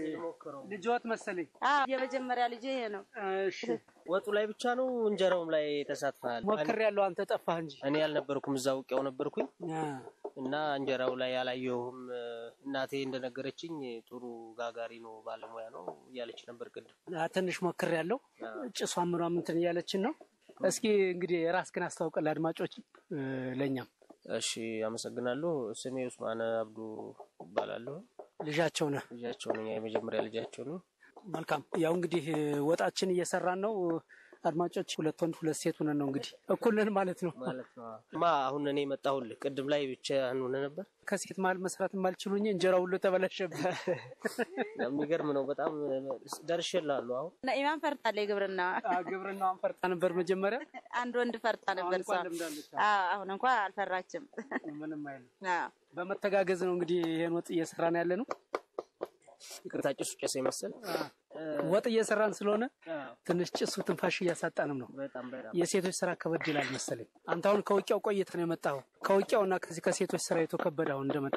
ልጅወት መሰለኝ። አዎ የመጀመሪያ ልጅ ይሄ ነው። እሺ ወጡ ላይ ብቻ ነው እንጀራውም ላይ ተሳትፈሃል? ሞክር ያለው አንተ ጠፋህ እንጂ እኔ አልነበርኩም፣ እዛ ውቂያው ነበርኩኝ እና እንጀራው ላይ አላየሁም። እናቴ እንደነገረችኝ ጥሩ ጋጋሪ ነው፣ ባለሙያ ነው እያለች ነበር ቅድም። አ፣ ትንሽ ሞክር ያለው ጭሷ ምኗም እንትን እያለችን ነው። እስኪ እንግዲህ ራስህን አስታውቀን ለአድማጮች እ፣ ለእኛም እሺ አመሰግናለሁ። ስሜ ኡስማን አብዱ እባላለሁ። ልጃቸው ነህ? ልጃቸው ነኝ። የመጀመሪያ ልጃቸው ነው። መልካም። ያው እንግዲህ ወጣችን እየሰራን ነው። አድማጮች ሁለት ወንድ ሁለት ሴት ሆነን ነው እንግዲህ እኩል ነን ማለት ነው። ማለት ነው። ማ አሁን እኔ መጣሁልህ። ቅድም ላይ ብቻ ሆነ ነበር። ከሴት መሀል መስራት የማልችሉኝ እንጀራ ሁሉ ተበላሸብኝ። የሚገርም ነው። በጣም ደርሼልሃለሁ። አሁን ነኢማን ፈርጣለች ግብርና ግብርናዋን ፈርጣ ነበር መጀመሪያ። አንድ ወንድ ፈርጣ ነበር እሷ። እንኳን ልምዳለች። አዎ አሁን እንኳ አልፈራችም። ምንም አይልም። አዎ በመተጋገዝ ነው እንግዲህ ይሄን ወጥ እየሰራን ያለ ነው። ይቅርታ ጭሱ ጨሰ ይመስል ወጥ እየሰራን ስለሆነ ትንሽ ጭሱ ትንፋሽ እያሳጣንም ነው። በጣም በጣም የሴቶች ስራ ከበድ ይላል መሰለኝ። አንተ አሁን ከውቂያው ቆይተህ ነው የመጣኸው። ከውቂያውና ከዚህ ከሴቶች ስራ የቱ ከበደ አሁን እንደመጣ?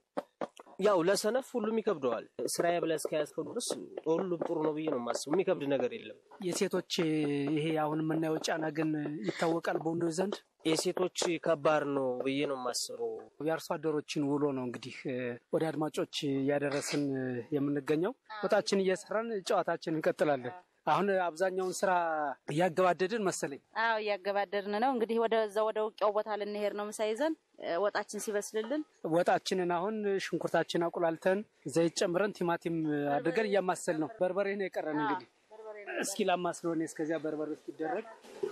ያው ለሰነፍ ሁሉም ይከብደዋል። ስራዬ ብለህ እስከያዝከው ድረስ ሁሉም ጥሩ ነው ብዬ ነው የማስበው። የሚከብድ ነገር የለም። የሴቶች ይሄ አሁን የምናየው ጫና ግን ይታወቃል በወንዶች ዘንድ። የሴቶች ከባድ ነው ብዬ ነው የማስበው። የአርሶ አደሮችን ውሎ ነው እንግዲህ እ፣ ወደ አድማጮች እያደረስን እ፣ የምንገኘው። ወጣችን እየሰራን ጨዋታችን እንቀጥላለን። አሁን አብዛኛውን ስራ እያገባደድን መሰለኝ። አዎ እያገባደድን ነው እንግዲህ ወደዛ ወደ ውቂያው ቦታ ልንሄድ ነው ምሳ ይዘን እ፣ ወጣችን ሲበስልልን ወጣችንን አሁን ሽንኩርታችን አቁላልተን ዘይት ጨምረን ቲማቲም አድርገን እያማሰል ነው። በርበሬ ነው የቀረን እንግዲህ እስኪ ላማስለው እኔ እስከዚያ በርበሬ እስኪደረግ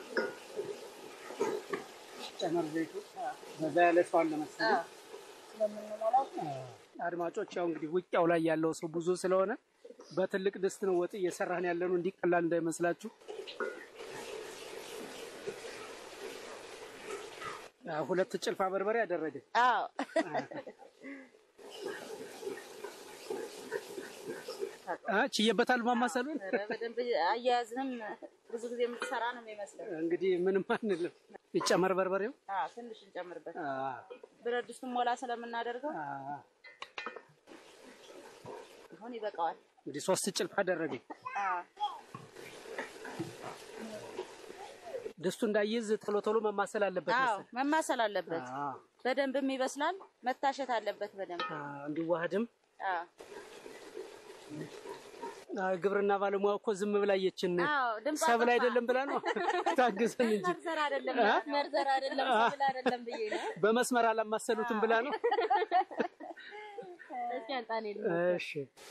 ጨመር ዘይቱ በዛ ያለ ሰው አለ መሰለኝ። አድማጮች ያው እንግዲህ ውቂያው ላይ ያለው ሰው ብዙ ስለሆነ በትልቅ ድስት ነው ወጥ እየሰራን ያለ ነው። እንዲቀላል እንዳይመስላችሁ። አዎ፣ ሁለት ጭልፋ በርበሬ ያደረገ አዎ አ ችዬበታል ማማሰሉን። ኧረ በደንብ አያያዝንም ብዙ ጊዜ የምትሰራ ነው የሚመስለው። እንግዲህ ምንም አንልም። ይጨመር በርበሬው። አዎ ትንሽ እንጨምርበት። አ ብረት ድስቱን ሞላ ስለምናደርገው አሁን ይበቃዋል። እንግዲህ ሶስት ጭልፋ አደረገ። አዎ ድስቱ እንዳይዝ ቶሎ ቶሎ መማሰል አለበት አዎ መሰል። መማሰል አለበት። አዎ፣ በደንብም ይበስላል። መታሸት አለበት በደንብ አዎ፣ እንዲዋሃድም አዎ። አዎ፣ ግብርና ባለሙያ እኮ ዝም ብላ የችን አዎ፣ ድምፅ ሰብል አጠፋ። አይደለም ብላ ነው ታግዘን እንጂ መርዘር አይደለም አ? መርዘር አይደለም አ? ሰብል አይደለም ብዬ ነው። በመስመር አላማሰሉትም ብላ ነው። እስኪ አንጣኔ እሺ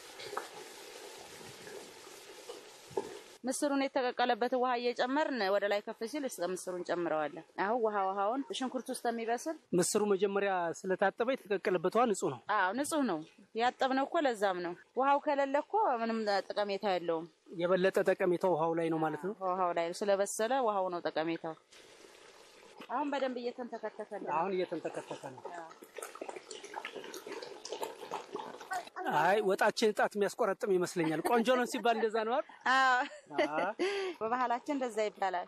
ምስሩን የተቀቀለበት ውሃ እየጨመርን ወደ ላይ ከፍ ሲል እስከ ምስሩን ጨምረዋለን። አሁን ውሃ ውሃውን ሽንኩርት ውስጥ የሚበስል ምስሩ መጀመሪያ ስለታጠበ የተቀቀለበት ውሃ ንጹህ ነው። አዎ ንጹህ ነው። ያጠብነው እኮ ለዛም ነው። ውሃው ከሌለ እኮ ምንም ጠቀሜታ የለውም። የበለጠ ጠቀሜታው ውሃው ላይ ነው ማለት ነው። ውሃው ላይ ስለበሰለ ውሃው ነው ጠቀሜታው። አሁን በደንብ እየተንተከተከልን ነው። አሁን እየተንተከተከ ነው። አይ ወጣችን ጣት የሚያስቆረጥም ይመስለኛል። ቆንጆ ነው ሲባል እንደዛ ነው አይደል? አዎ በባህላችን እንደዛ ይባላል።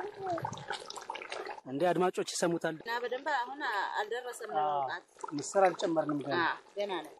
እንደ አድማጮች ይሰሙታል። እና በደንብ አሁን አልደረሰም ለመውጣት። ምስር አልጨመርንም ገና። አዎ ገና ነው።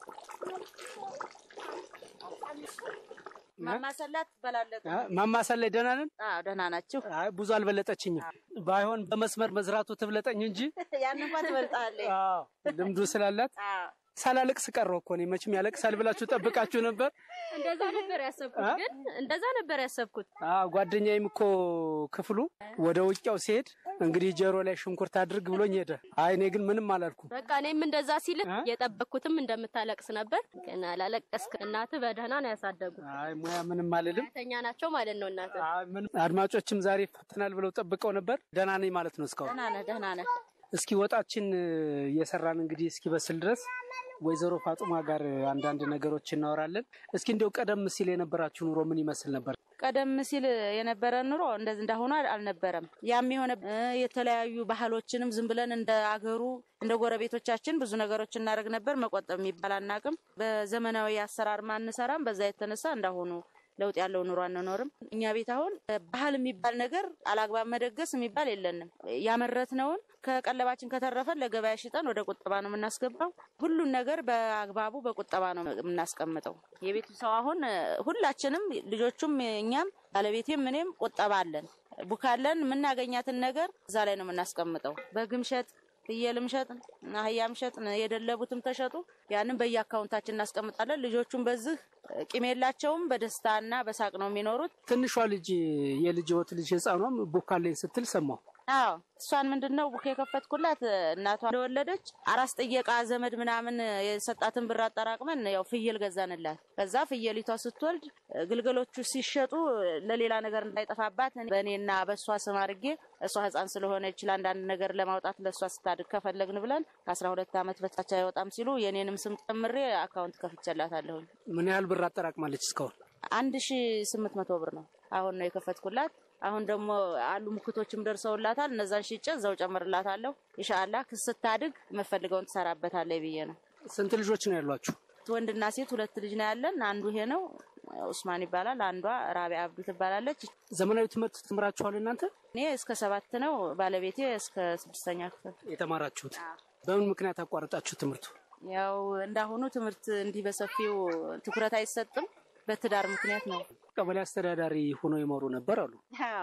ማማሰላት ትበላለጥ። አ፣ ማማሰል ላይ ደህና ነን። አዎ ደህና ናችሁ። አይ ብዙ አልበለጠችኝም። ባይሆን በመስመር መዝራቱ ትብለጠኝ እንጂ ያን እንኳን ትበልጣለች። አዎ ልምዱ ስላላት አዎ ሳላለቅስ ቀረሁ እኮ እኔ። መቼም ያለቅሳል ብላችሁ ጠብቃችሁ ነበር። እንደዛ ነበር ያሰብኩት፣ ግን እንደዛ ነበር ያሰብኩት። አዎ ጓደኛዬም እኮ ክፍሉ ወደ ውቂያው ሲሄድ እንግዲህ ጀሮ ላይ ሽንኩርት አድርግ ብሎኝ ሄደ። አይ እኔ ግን ምንም አላልኩም። በቃ እኔም እንደዛ ሲልህ የጠበቅኩትም እንደምታለቅስ ነበር፣ ግን አላለቀስክ። እናትህ በደህና ነው ያሳደጉ። አይ ሙያ ምንም አልልም። ተኛ ናቸው ማለት ነው እናትህ። አይ ምንም አድማጮችም ዛሬ ይፈተናል ብለው ጠብቀው ነበር። ደህና ነኝ ማለት ነው እስካሁን። ደህና ነህ ደህና ነህ። እስኪ ወጣችን እየሰራን እንግዲህ እስኪበስል ድረስ ወይዘሮ ፋጡማ ጋር አንዳንድ ነገሮች እናወራለን። እስኪ እንዲያው ቀደም ሲል የነበራችሁ ኑሮ ምን ይመስል ነበር? ቀደም ሲል የነበረ ኑሮ እንደዚህ እንዳሁኑ አልነበረም። ያም የሆነ እ የተለያዩ ባህሎችንም ዝም ብለን እንደ አገሩ እንደ ጎረቤቶቻችን ብዙ ነገሮች እናደርግ ነበር። መቆጠብ የሚባል አናቅም። በዘመናዊ አሰራር ማንሰራም። በዛ የተነሳ እንዳሁኑ ለውጥ ያለው ኑሮ አንኖርም። እኛ ቤት አሁን ባህል የሚባል ነገር አላግባብ መደገስ የሚባል የለንም። ያመረትነውን ከቀለባችን ከተረፈን ለገበያ ሽጠን ወደ ቁጠባ ነው የምናስገባው። ሁሉን ነገር በአግባቡ በቁጠባ ነው የምናስቀምጠው። የቤቱ ሰው አሁን ሁላችንም ልጆቹም፣ እኛም፣ ባለቤቴም እኔም ቁጠባ አለን። ቡካለን የምናገኛትን ነገር እዛ ላይ ነው የምናስቀምጠው። በግም ሸጥ ፍየልም ሸጥ አህያም ሸጥ የደለቡትም ተሸጡ። ያንን በየአካውንታችን እናስቀምጣለን። ልጆቹም በዚህ ቂም የላቸውም። በደስታና በሳቅ ነው የሚኖሩት። ትንሿ ልጅ የልጅ ወት ልጅ ህፃኗም ቡካለኝ ስትል ሰማሁ። አዎ እሷን ምንድን ነው ቡክ የከፈትኩላት እናቷ እንደወለደች አራስ ጥየቃ ዘመድ ምናምን የሰጣትን ብር አጠራቅመን ያው ፍየል ገዛንላት። ከዛ ፍየሊቷ ስትወልድ ግልገሎቹ ሲሸጡ ለሌላ ነገር እንዳይጠፋባት በእኔና በእሷ ስም አድርጌ እሷ ህፃን ስለሆነች ለአንዳንድ ነገር ለማውጣት ለእሷ ስታድግ ከፈለግን ብለን ከአስራ ሁለት ዓመት በታች አይወጣም ሲሉ የኔንም ስም ጨምሬ አካውንት ከፍቼላታለሁኝ። ምን ያህል ብር አጠራቅማለች እስካሁን? አንድ ሺ ስምንት መቶ ብር ነው አሁን ነው የከፈትኩላት። አሁን ደግሞ አሉ ምክቶችም ደርሰውላታል። እነዛን ሽጬ እዛው ጨምርላታለሁ። ኢንሻአላህ ስታድግ የምፈልገውን ትሰራበታለች ብዬ ነው። ስንት ልጆች ነው ያሏችሁ? ወንድና ሴት ሁለት ልጅ ነው ያለን። አንዱ ይሄ ነው ኡስማን ይባላል። አንዷ ራቢያ አብዱ ትባላለች። ዘመናዊ ትምህርት ትምራችኋል እናንተ? እኔ እስከ ሰባት ነው፣ ባለቤቴ እስከ ስድስተኛ ክፍል የተማራችሁት። በምን ምክንያት አቋረጣችሁ ትምህርቱ? ያው እንዳሁኑ ትምህርት እንዲህ በሰፊው ትኩረት አይሰጥም። በትዳር ምክንያት ነው። ቀበሌ አስተዳዳሪ ሆኖ ይመሩ ነበር አሉ።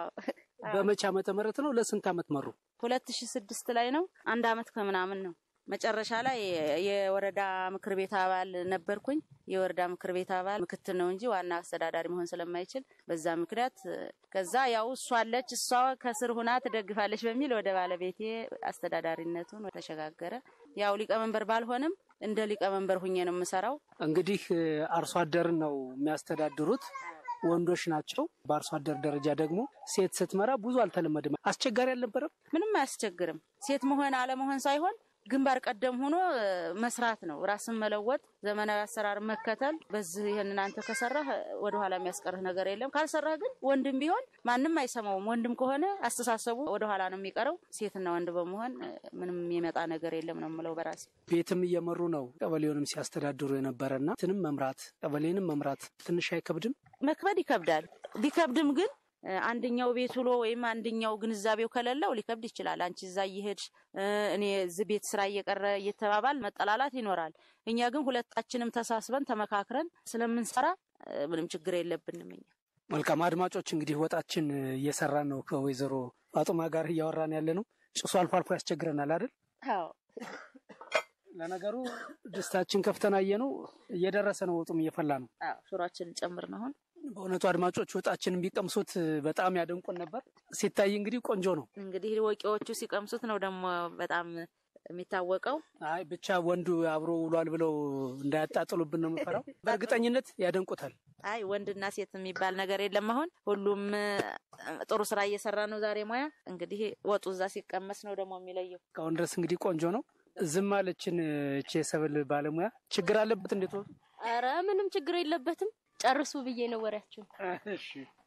በመቼ ዓመተ ምህረት ነው? ለስንት ዓመት መሩ? ሁለት ሺ ስድስት ላይ ነው። አንድ አመት ከምናምን ነው። መጨረሻ ላይ የወረዳ ምክር ቤት አባል ነበርኩኝ። የወረዳ ምክር ቤት አባል ምክትል ነው እንጂ ዋና አስተዳዳሪ መሆን ስለማይችል በዛ ምክንያት ከዛ ያው እሷ አለች እሷ ከስር ሁና ትደግፋለች በሚል ወደ ባለቤቴ አስተዳዳሪነቱን ተሸጋገረ። ያው ሊቀመንበር ባልሆንም እንደ ሊቀመንበር ሁኜ ነው የምሰራው። እንግዲህ አርሶ አደርን ነው የሚያስተዳድሩት ወንዶች ናቸው። በአርሶ አደር ደረጃ ደግሞ ሴት ስትመራ ብዙ አልተለመደም። አስቸጋሪ አልነበረም? ምንም አያስቸግርም። ሴት መሆን አለመሆን ሳይሆን ግንባር ቀደም ሆኖ መስራት ነው። ራስን መለወጥ፣ ዘመናዊ አሰራር መከተል። በዚህ ይህንን አንተ ከሰራህ ወደኋላ የሚያስቀርህ ነገር የለም። ካልሰራህ ግን ወንድም ቢሆን ማንም አይሰማውም። ወንድም ከሆነ አስተሳሰቡ ወደኋላ ነው የሚቀረው። ሴትና ወንድ በመሆን ምንም የሚመጣ ነገር የለም ነው የምለው በራሴ። ቤትም እየመሩ ነው ቀበሌውንም ሲያስተዳድሩ የነበረና ትንም መምራት ቀበሌንም መምራት ትንሽ አይከብድም? መክበድ ይከብዳል። ቢከብድም ግን አንደኛው ቤት ውሎ ወይም አንደኛው ግንዛቤው ከሌለው ሊከብድ ይችላል። አንቺ እዛ እየሄድሽ እኔ እዚህ ቤት ስራ እየቀረ እየተባባል መጠላላት ይኖራል። እኛ ግን ሁለታችንም ተሳስበን ተመካክረን ስለምንሰራ ምንም ችግር የለብንም። እኛ መልካም አድማጮች፣ እንግዲህ ወጣችን እየሰራን ነው ከወይዘሮ ፋጡማ ጋር እያወራን ያለ ነው። ጭሱ አልፎ አልፎ ያስቸግረናል አይደል? አዎ ለነገሩ ድስታችን ከፍተን አየነው እየደረሰ ነው። ወጡም እየፈላ ነው። አዎ ሹሯችንን ጨምር ነው አሁን በእውነቱ አድማጮች ወጣችንን ቢቀምሱት በጣም ያደንቁን ነበር። ሲታይ እንግዲህ ቆንጆ ነው። እንግዲህ ወቂዎቹ ሲቀምሱት ነው ደግሞ በጣም የሚታወቀው። አይ ብቻ ወንዱ አብሮ ውሏል ብለው እንዳያጣጥሉብን ነው የምፈራው። በእርግጠኝነት ያደንቁታል። አይ ወንድና ሴት የሚባል ነገር የለም። አሁን ሁሉም እ፣ ጥሩ ስራ እየሰራ ነው ዛሬ ሙያ። እንግዲህ ወጡ እዛ ሲቀመስ ነው ደግሞ የሚለየው። እስካሁን ድረስ እንግዲህ ቆንጆ ነው። ዝም አለችን እቺ የሰብል ባለሙያ። ችግር አለበት እንዴት ወጡ? አረ ምንም ችግር የለበትም። ጨርሱ ብዬ ነው ወሬያችሁ። እሺ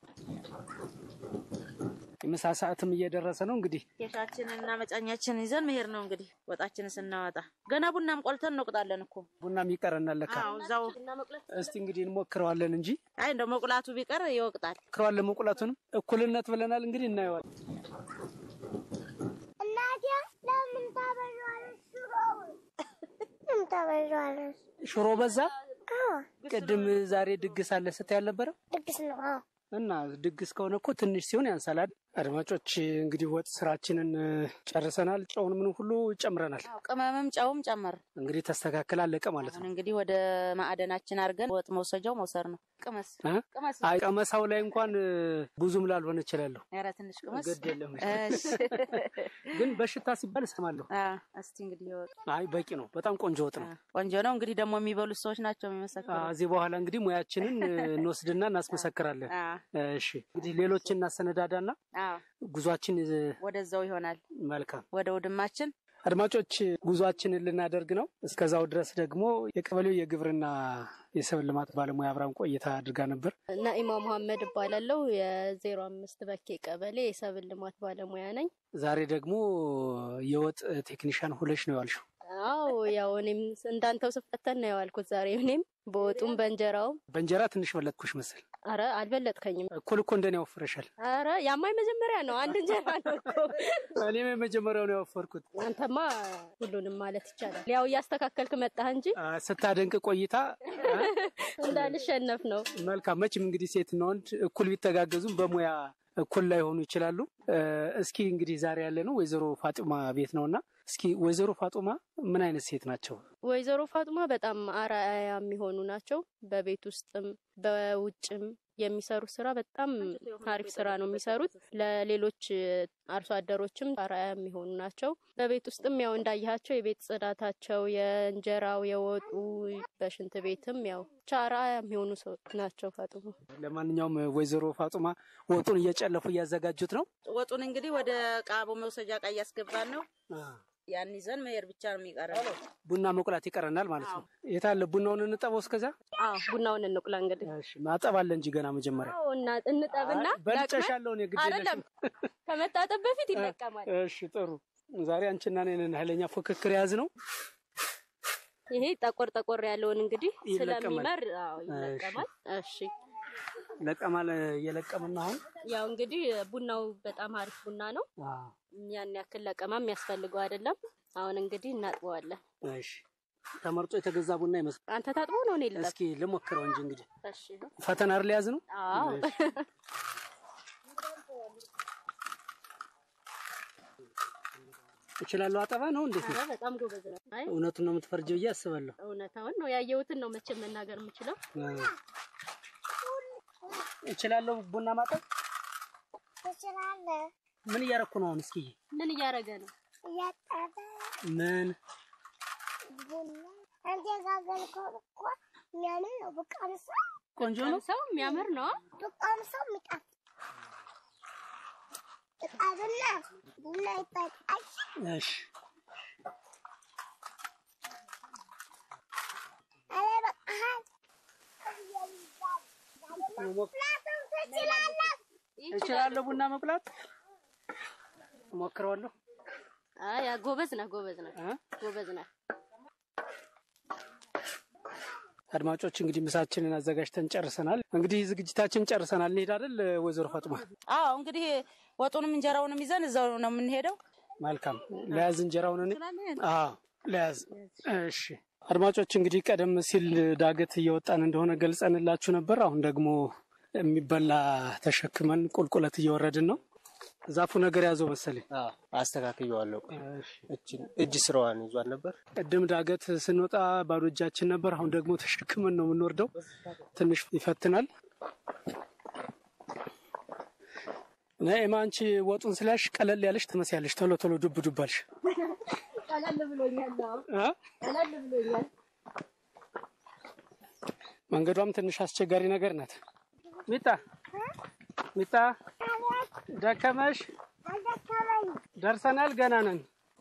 የምሳ ሰዓትም እየደረሰ ነው እንግዲህ ኬሻችንን እና መጫኛችንን ይዘን መሄድ ነው እንግዲህ ወጣችንን ስናወጣ። ገና ቡናም ቆልተን እንወቅጣለን እኮ። ቡናም ይቀረናል ለካ። አዎ እዛው። እስቲ እንግዲህ እንሞክረዋለን እንጂ አይ እንደው መቁላቱ ቢቀር ይወቅጣል። ሞክረዋለን። መቁላቱንም እኩልነት ብለናል እንግዲህ እናየዋለን። እናቴ ለምን ታበዣዋለሽ ሽሮውን? ለምን ታበዣዋለሽ? ሽሮ በዛ። አዎ ቅድም ዛሬ ድግስ አለ ስታይ አልነበረም? ድግስ ነው። አዎ እና ድግስ ከሆነ እኮ ትንሽ ሲሆን ያንሳል አይደል? አድማጮች እንግዲህ ወጥ ስራችንን እ፣ ጨርሰናል። ጨውን ምን ሁሉ ጨምረናል። አዎ ቅመምም ጨውም ጨመር። እንግዲህ ተስተካከል አለቀ ማለት ነው። አሁን እንግዲህ ወደ ማዕደናችን አድርገን ወጥ መውሰጃው መውሰድ ነው። ቅመስ እ? ቅመስ። አይ ቀመሳው ላይ እንኳን እ፣ ብዙም ላልሆነ እችላለሁ። ኧረ ትንሽ ቅመስ። ግድ የለም እሺ። ግን በሽታ ሲባል እሰማለሁ። አዎ፣ እስቲ እንግዲህ ይወቅ። አይ በቂ ነው። በጣም ቆንጆ ወጥ ነው። ቆንጆ ነው። እንግዲህ ደግሞ የሚበሉት ሰዎች ናቸው የሚመሰክሩ። እዚህ በኋላ እንግዲህ ሙያችንን እ፣ እንወስድና እናስመሰክራለን። እሺ እንግዲህ ሌሎችን እናሰነዳዳና አዎ፣ ጉዟችን እ፣ ወደዛው ይሆናል መልካም ወደ ውድማችን አድማጮች ጉዟችንን ልናደርግ ነው። እስከዛው ድረስ ደግሞ የቀበሌው የግብርና የሰብል ልማት ባለሙያ አብራም ቆይታ አድርጋ ነበር። ናኢማ መሐመድ እባላለሁ። የዜሮ አምስት በኬ ቀበሌ የሰብል ልማት ባለሙያ ነኝ። ዛሬ ደግሞ የወጥ ቴክኒሻን ሁለሽ ነው ያልሽው። አዎ ያው እኔም እንዳንተው ስፈተን ነው የዋልኩት ዛሬ እኔም በወጡም በእንጀራውም። በእንጀራ ትንሽ በለጥኩሽ መስል። አረ አልበለጥከኝም። እኩል እኮ እንደኔ ያወፍረሻል። አረ ያማኝ መጀመሪያ ነው አንድ እንጀራ ነው እኮ። እኔም የመጀመሪያው ነው ያወፈርኩት። አንተማ ሁሉንም ማለት ይቻላል ያው እያስተካከልክ መጣህ እንጂ አ፣ ስታደንቅ ቆይታ አ፣ እንዳልሸነፍ ነው። መልካም። መቼም እንግዲህ ሴትና ወንድ እኩል ቢተጋገዙም በሙያ እኩል ላይሆኑ ይችላሉ። እ፣ እስኪ እንግዲህ ዛሬ ያለ ነው ወይዘሮ ፋጡማ ቤት ነውና እስኪ ወይዘሮ ፋጡማ ምን አይነት ሴት ናቸው? ወይዘሮ ፋጡማ በጣም አርአያ የሚሆኑ ናቸው። በቤት ውስጥም በውጭም የሚሰሩት ስራ በጣም አሪፍ ስራ ነው የሚሰሩት። ለሌሎች አርሶ አደሮችም አርአያ የሚሆኑ ናቸው። በቤት ውስጥም ያው እንዳያቸው የቤት ጽዳታቸው፣ የእንጀራው፣ የወጡ በሽንት ቤትም ያው ብቻ አርአያ የሚሆኑ ሰው ናቸው ፋጡማ። ለማንኛውም ወይዘሮ ፋጡማ ወጡን እየጨለፉ እያዘጋጁት ነው። ወጡን እንግዲህ ወደ ቃቦ መውሰጃ እቃ እያስገባን ነው። ያን ይዘን መሄድ ብቻ ነው የሚቀረው። ቡና መቁላት ይቀረናል ማለት ነው። የት አለ ቡናውን እንጠበው እስከዛ? አዎ ቡናውን እንቁላ እንግዲህ ማጠብ አለ እንጂ ገና መጀመሪያ አዎ፣ እና እንጠብና አይ፣ በልጨሻለሁ እኔ ግድ አይደለም ከመታጠብ በፊት ይለቀማል። እሺ ጥሩ። ዛሬ አንቺና እኔ ነን ኃይለኛ ፉክክር የያዝ ነው። ይሄ ጠቆር ጠቆር ያለውን እንግዲህ ይለቀማል። ስለሚመር አዎ ይለቀማል። እሺ ለቀማ እየለቀምን አሁን ያው እንግዲህ ቡናው በጣም አሪፍ ቡና ነው። ያን ያክል ለቀማ የሚያስፈልገው አይደለም። አሁን እንግዲህ እናጥበዋለን። እሺ ተመርጦ የተገዛ ቡና ይመስል አንተ ታጥቦ ነው እኔ ልጠብ? እስኪ ልሞክረው እንጂ እንግዲህ እሺ ፈተና አይደል ያዝ ነው። አዎ እችላለሁ። አጠባ ነው እንዴት ነው? ኧረ በጣም ጎበዝ ነው። አይ እውነቱን ነው የምትፈርጀው ብዬ አስባለሁ። እውነታውን ነው ያየሁትን ነው መቼም መናገር የምችለው። እችላለሁ ቡና ማጠብ። ትችላለህ። ምን እያረኩ ነው አሁን? እስኪ ምን እያደረገ ነው? እያጠበ ምን ቡና አንተ የጋገርከው እኮ የሚያምር ነው። ብቀምሰው ቆንጆ ነው። ሰው የሚያምር ነው። ብቀምሰው የሚጣፍጥ እጣብና ቡና ይጠጣል። እሺ አረ በቃሃል። ምክንያቱም ትችላለህ። እችላለሁ ቡና መቁላት እሞክረዋለሁ። አይ ጎበዝ ነህ፣ ጎበዝ ነህ፣ ጎበዝ ነህ። አድማጮች እንግዲህ ምሳችንን አዘጋጅተን ጨርሰናል። እንግዲህ ዝግጅታችን ጨርሰናል። እንሄድ አይደል ወይዘሮ ፋጡማ? አዎ እንግዲህ ወጡንም እንጀራውንም ይዘን እዛው ነው የምንሄደው። መልካም ለያዝ እንጀራውን እኔ አዎ ለያዝ። እሺ አድማጮች እንግዲህ ቀደም ሲል ዳገት እየወጣን እንደሆነ ገልጸንላችሁ ነበር። አሁን ደግሞ የሚበላ ተሸክመን ቁልቁለት እየወረድን ነው። ዛፉ ነገር ያዘው መሰለኝ። አስተካክየዋለሁ። እችን እጅ ስራዋን ይዟል ነበር። ቅድም ዳገት ስንወጣ ባዶ እጃችን ነበር። አሁን ደግሞ ተሸክመን ነው የምንወርደው። ትንሽ ይፈትናል። ናኤማ አንቺ ወጡን ስላሽ ቀለል ያለሽ ትመስያለሽ። ቶሎ ቶሎ ዱብ ዱብ አልሽ። ቀለል ብሎኛል። አዎ፣ እ? ቀለል ብሎኛል። መንገዷም ትንሽ አስቸጋሪ ነገር ናት። ሚጣ ሚጣ ደከመሽ? ደርሰናል። ገና ነን።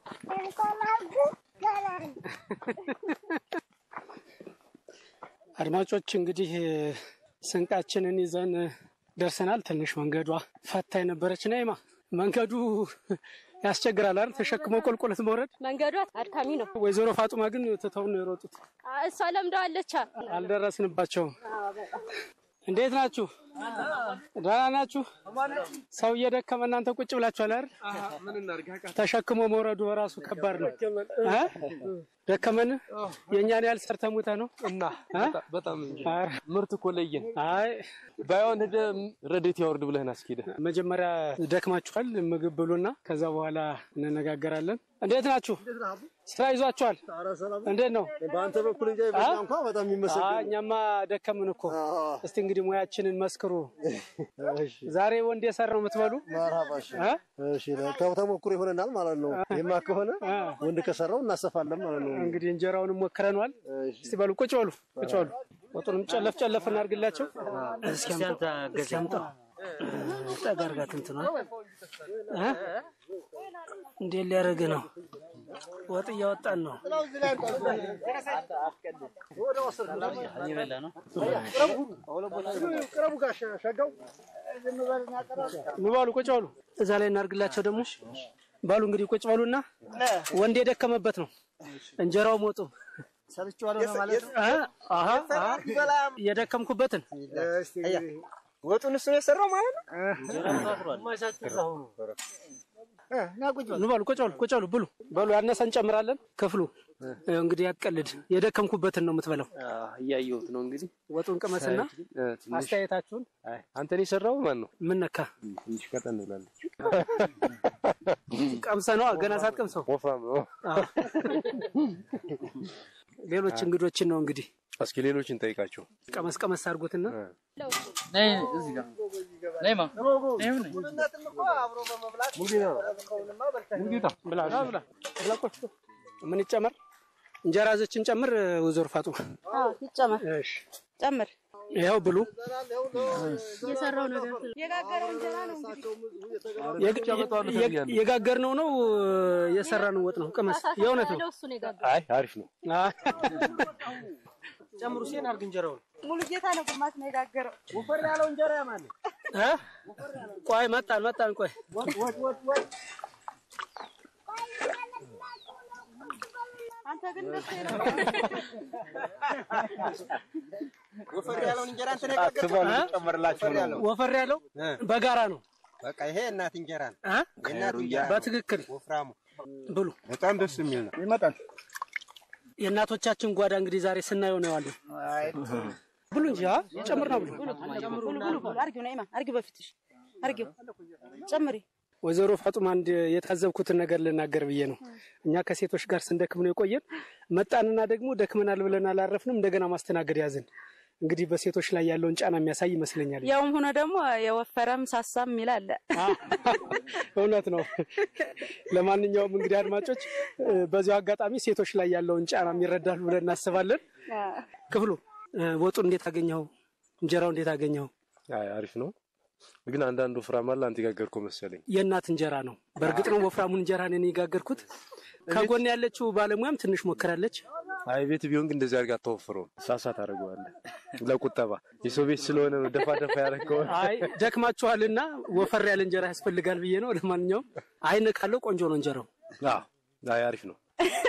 አድማጮች እንግዲህ ስንቃችንን ይዘን ደርሰናል። ትንሽ መንገዷ ፈታኝ ነበረች። ነይማ መንገዱ ያስቸግራል አይደል? ተሸክሞ ቁልቁለት መውረድ። መንገዱ አድካሚ ነው። ወይዘሮ ፋጡማ ግን ትተውን ነው የሮጡት። አ- እሷ ለምደዋለች። አልደረስንባቸውም። እንዴት ናችሁ? ደህና ናችሁ? ሰው እየደከመ እናንተ ቁጭ ብላችኋል አይደል? ተሸክሞ መውረዱ በራሱ ከባድ ነው። እ? ደከመን የእኛን ያህል ሰርተ ሙተ ነው እና በጣም እንጂ ኧረ፣ ምርት እኮ ለየን። አይ ባይሆን ሄደህ ረዴት ያወርድ ብለህን አስኬደ መጀመሪያ ደክማችኋል፣ ምግብ ብሉና ከዛ በኋላ እንነጋገራለን። እንዴት ናችሁ? ስራ ይዟችኋል? እንዴት ነው? በአንተ በኩል እንጂ በእኛ እንኳ በጣም የሚመሰገን አይ፣ እኛማ ደከምን እኮ። እስቲ እንግዲህ ሙያችንን መስክሩ። ዛሬ ወንድ የሰራ ነው የምትበሉ? መርሃባሽ እ? እሺ ተ- ተሞክሮ ይሆነናል ማለት ነው። ይማ ከሆነ ወንድ ከሰራው እናሰፋለን ማለት ነው። እንግዲህ እንጀራውንም ሞክረነዋል። እስቲ በሉ ቁጭ በሉ ቁጭ በሉ። ወጡንም ጨለፍ ጨለፍ እናድርግላቸው። እስኪ አምጣ እስኪ አምጣ ጠጋ አድርጋት እንትኗ እ? እንዴት ሊያደርግ ነው? ወጥ እያወጣን ነው። ቅረቡ ጋር ሸጋው ኑ በሉ ቁጭ በሉ። እዛ ላይ እናድርግላቸው ደግሞ በሉ እንግዲህ ቁጭ በሉና ወንድ የደከመበት ነው እንጀራው ሞጡ ሰርቼዋለሁ ማለት ነው። አሀ አሀ የደከምኩበትን ወጡን እሱ ነው የሰራው ማለት ነው። ኑ በሉ ቁጭ በሉ ቁጭ በሉ ብሉ በሉ ያነሰ እንጨምራለን። ክፍሉ ይኸው እንግዲህ ያትቀልድ የደከምኩበትን ነው የምትበላው። እያየሁት ነው እንግዲህ ወጡን ቅመስና እ፣ ትንሽ አስተያየታችሁን አይ፣ አንተን የሰራው ማን ነው? ምን ነካ ትንሽ ቀጠን ብላለች። ቀምሰ ነው ገና ሳትቀምሰው ወፍራም ነው። ሌሎች እንግዶችን ነው እንግዲህ እስኪ ሌሎችን ጠይቃቸው። ቀመስ ቀመስ አድርጎትና ብላ ብላ ብላ ቁጭ ምን ይጨመር? እንጀራ ዘችን ጨምር። ወይዘሮ ፋጡማ አዎ ይጨመር፣ እሺ፣ ጨምር። ይኸው ብሉ። የሰራው ነገር የጋገረው እንጀራ ነው እንግዲህ የግ- የጋገርነው ነው የሰራነው ወጥ ነው። ቅመስ፣ የእውነት ነው። እሱ ነው የጋገረው። አይ አሪፍ ነው። ጨምሩ ሲን አድርግ እንጀራውን ሙሉ ጌታ ነው ግማሽ ነው የጋገረው። ወፈር ያለው እንጀራ ያማል። እ? ቆይ መጣን መጣን። ቆይ አንተ ግን ደስ ወፈር ያለውን እንጀራ እንትን የጋገርከው እ? ወፈር ያለው ወፈር ያለው በጋራ ነው። በቃ ይሄ እናት እንጀራ ነው። እ? የእናት እንጀራ ነው። በትክክል ወፍራሙ ብሉ። በጣም ደስ የሚል ነው። ይመጣል። የእናቶቻችን ጓዳ እንግዲህ ዛሬ ስናየው ነው ያለው። ብሉ እንጂ አ ጨምር ነው ብሉ። ብሉ ብሉ ብሉ። አርጊው ነይማ፣ አርጊው በፊትሽ አርጊው፣ ጨምሪ። ወይዘሮ ፋጡማ አንድ የታዘብኩትን ነገር ልናገር ብዬ ነው። እኛ ከሴቶች ጋር ስንደክም ነው የቆየን። መጣንና ደግሞ ደክመናል ብለን አላረፍንም። እንደገና ማስተናገድ ያዝን። እንግዲህ በሴቶች ላይ ያለውን ጫና የሚያሳይ ይመስለኛል። ያውም ሆኖ ደግሞ የወፈረም ሳሳም ይላል። እውነት ነው። ለማንኛውም እንግዲህ አድማጮች እ፣ በዚሁ አጋጣሚ ሴቶች ላይ ያለውን ጫና ይረዳሉ ብለን እናስባለን። ክፍሉ እ፣ ወጡ እንዴት አገኘኸው? እንጀራው እንዴት አገኘኸው? አይ አሪፍ ነው። ግን አንዳንዱ ወፍራም አለ። አንተ የጋገርከው መሰለኝ። የእናት እንጀራ ነው። በእርግጥ ነው ወፍራሙን እንጀራ ነው የጋገርኩት። ከጎን ያለችው ባለሙያም ትንሽ ሞክራለች። አይ ቤት ቢሆን ግን እንደዚህ አድርጋ አታወፍረውም። ሳሳ ታደርገዋለህ ለቁጠባ። የሰው ቤት ስለሆነ ነው ደፋ ደፋ ያደረገው። አይ ደክማችኋልና ወፈር ያለ እንጀራ ያስፈልጋል ብዬ ነው። ለማንኛውም አይን ካለው ቆንጆ ነው እንጀራው። አዎ አይ አሪፍ ነው።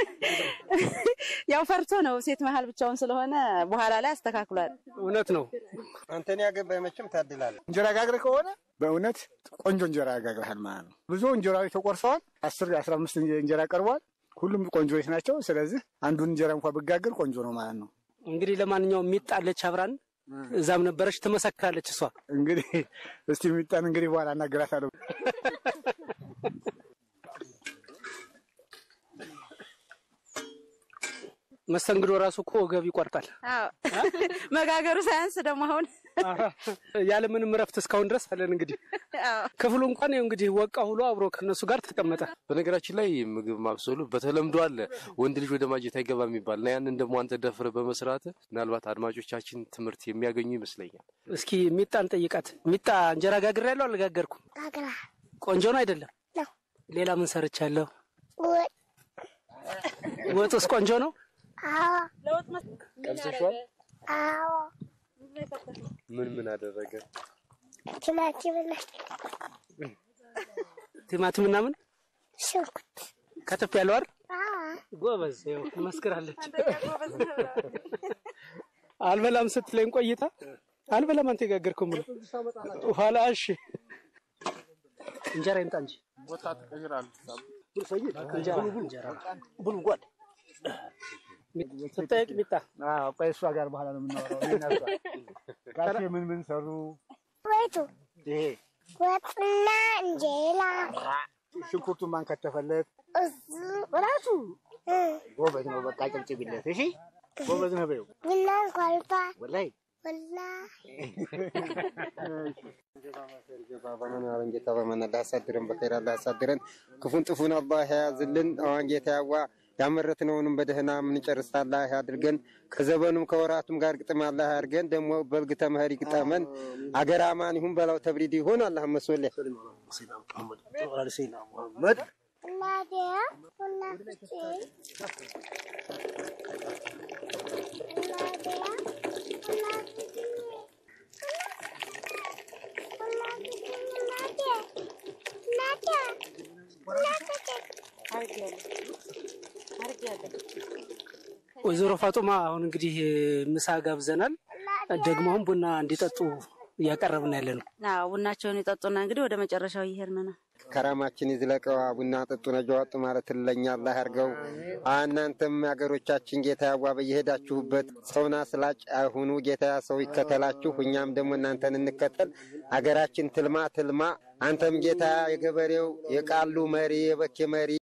ያው ፈርቶ ነው ሴት መሀል ብቻውን ስለሆነ በኋላ ላይ አስተካክሏል። እውነት ነው። አንተን ያገባኝ መቼም ታድላለህ። እንጀራ ጋግር ከሆነ በእውነት ቆንጆ እንጀራ ያጋግርሃል ማለት ነው። ብዙ እንጀራዎች ተቆርሰዋል። አስር አስራ አምስት እንጀራ ቀርቧል። ሁሉም ቆንጆዎች ናቸው። ስለዚህ አንዱን እንጀራ እንኳ ብጋግር ቆንጆ ነው ማለት ነው። እንግዲህ ለማንኛውም ሚጣለች አብራን እዛም ነበረች ትመሰክራለች እሷ። እንግዲህ እስቲ የሚጣን እንግዲህ በኋላ እናገራታለሁ። መስተንግዶ ራሱ እኮ ወገብ ይቆርጣል። አዎ መጋገሩ ሳያንስ ደግሞ አሁን ያለምንም እረፍት እስካሁን ድረስ አለን። እንግዲህ ክፍሉ እንኳን ይኸው እንግዲህ ወቃ ሁሎ አብሮ ከነሱ ጋር ተቀመጠ። በነገራችን ላይ ምግብ ማብሰሉ በተለምዶ አለ ወንድ ልጅ ወደ ማጀት አይገባ የሚባል እና ያንን ደግሞ አንተ ደፍረ በመስራት ምናልባት አድማጮቻችን ትምህርት የሚያገኙ ይመስለኛል። እስኪ ሚጣን ጠይቃት። ሚጣ እንጀራ ጋግሬ ያለው አልጋገርኩም። ቆንጆ ነው አይደለም? ሌላ ምን ሰርቻለሁ? ወጡስ ቆንጆ ነው? ቀምሰሿል? አዎ ምን ምን አደረገ? ቲማቲም እና ቲማቲም እና ምን ሽንኩርት ከተፍ ያለው አይደል? አዎ ጎበዝ፣ ይኸው ትመስክራለች። አልበላም ስትለኝ ቆይታ አልበላም አንተ የጋገርከው ምን ኋላ እሺ እንጀራ ይምጣ እንጂ ቦታ ትቀይራለህ። እንጀራ እንጀራ ብሉ ጓድ ስጠየቅ ሚጣ አዎ፣ ቆይ እሷ ጋር በኋላ ነው የምናወራው። እኔና እሷ ጋሼ ምን ምን ሰሩ? ወይቱ ይሄ ወጥና እንጀራ ሽንኩርቱን ማን ከተፈለት? እሱ ራሱ ጎበዝ ነው። በቃ ጭብጭብለት። እሺ ጎበዝ ነው በይው። ቡና ኳልቷል ወላሂ ወላ በመናለን ጌታ በመናላ ያሳድረን፣ በኸይር አላህ ያሳድረን፣ ክፉን ጥፉን አላህ ያዝልን። አዋን ጌታ ያዋ ያመረትነውንም በደህና የምንጨርስ አላህ ያድርገን። ከዘበኑም ከወራቱም ጋር ግጥም አላህ ያድርገን። ደግሞ በልግ ተመህር ይግጠመን። አገር አማን ይሁን፣ በላው ተብሪድ ይሁን። አላህ መስወለ እናቴ ቡና ፍቼ እናቴ ቡና ፍቼ ቡና ፍቼ እናቴ እናቴ ቡና ፍቼ ወይዘሮ ፋጡማ አሁን እንግዲህ ምሳ ጋብዘናል። ደግሞ አሁን ቡና እንዲጠጡ እያቀረብን ያለ ነው። አዎ ቡናቸውን ይጠጡና እንግዲህ ወደ መጨረሻው እየሄድን ነው። ከራማችን ይዝለቀዋ ቡና ጠጡ ነጃ ወጡ ማለት ለኛ አላህ ያርገው። እናንተም ሀገሮቻችን ጌታ ያዋ በየሄዳችሁበት ሰውና ስላጭ አይሁኑ። ጌታ ሰው ይከተላችሁ፣ እኛም ደግሞ እናንተን እንከተል። አገራችን ትልማ ትልማ። አንተም ጌታ የገበሬው የቃሉ መሪ የበኬ መሪ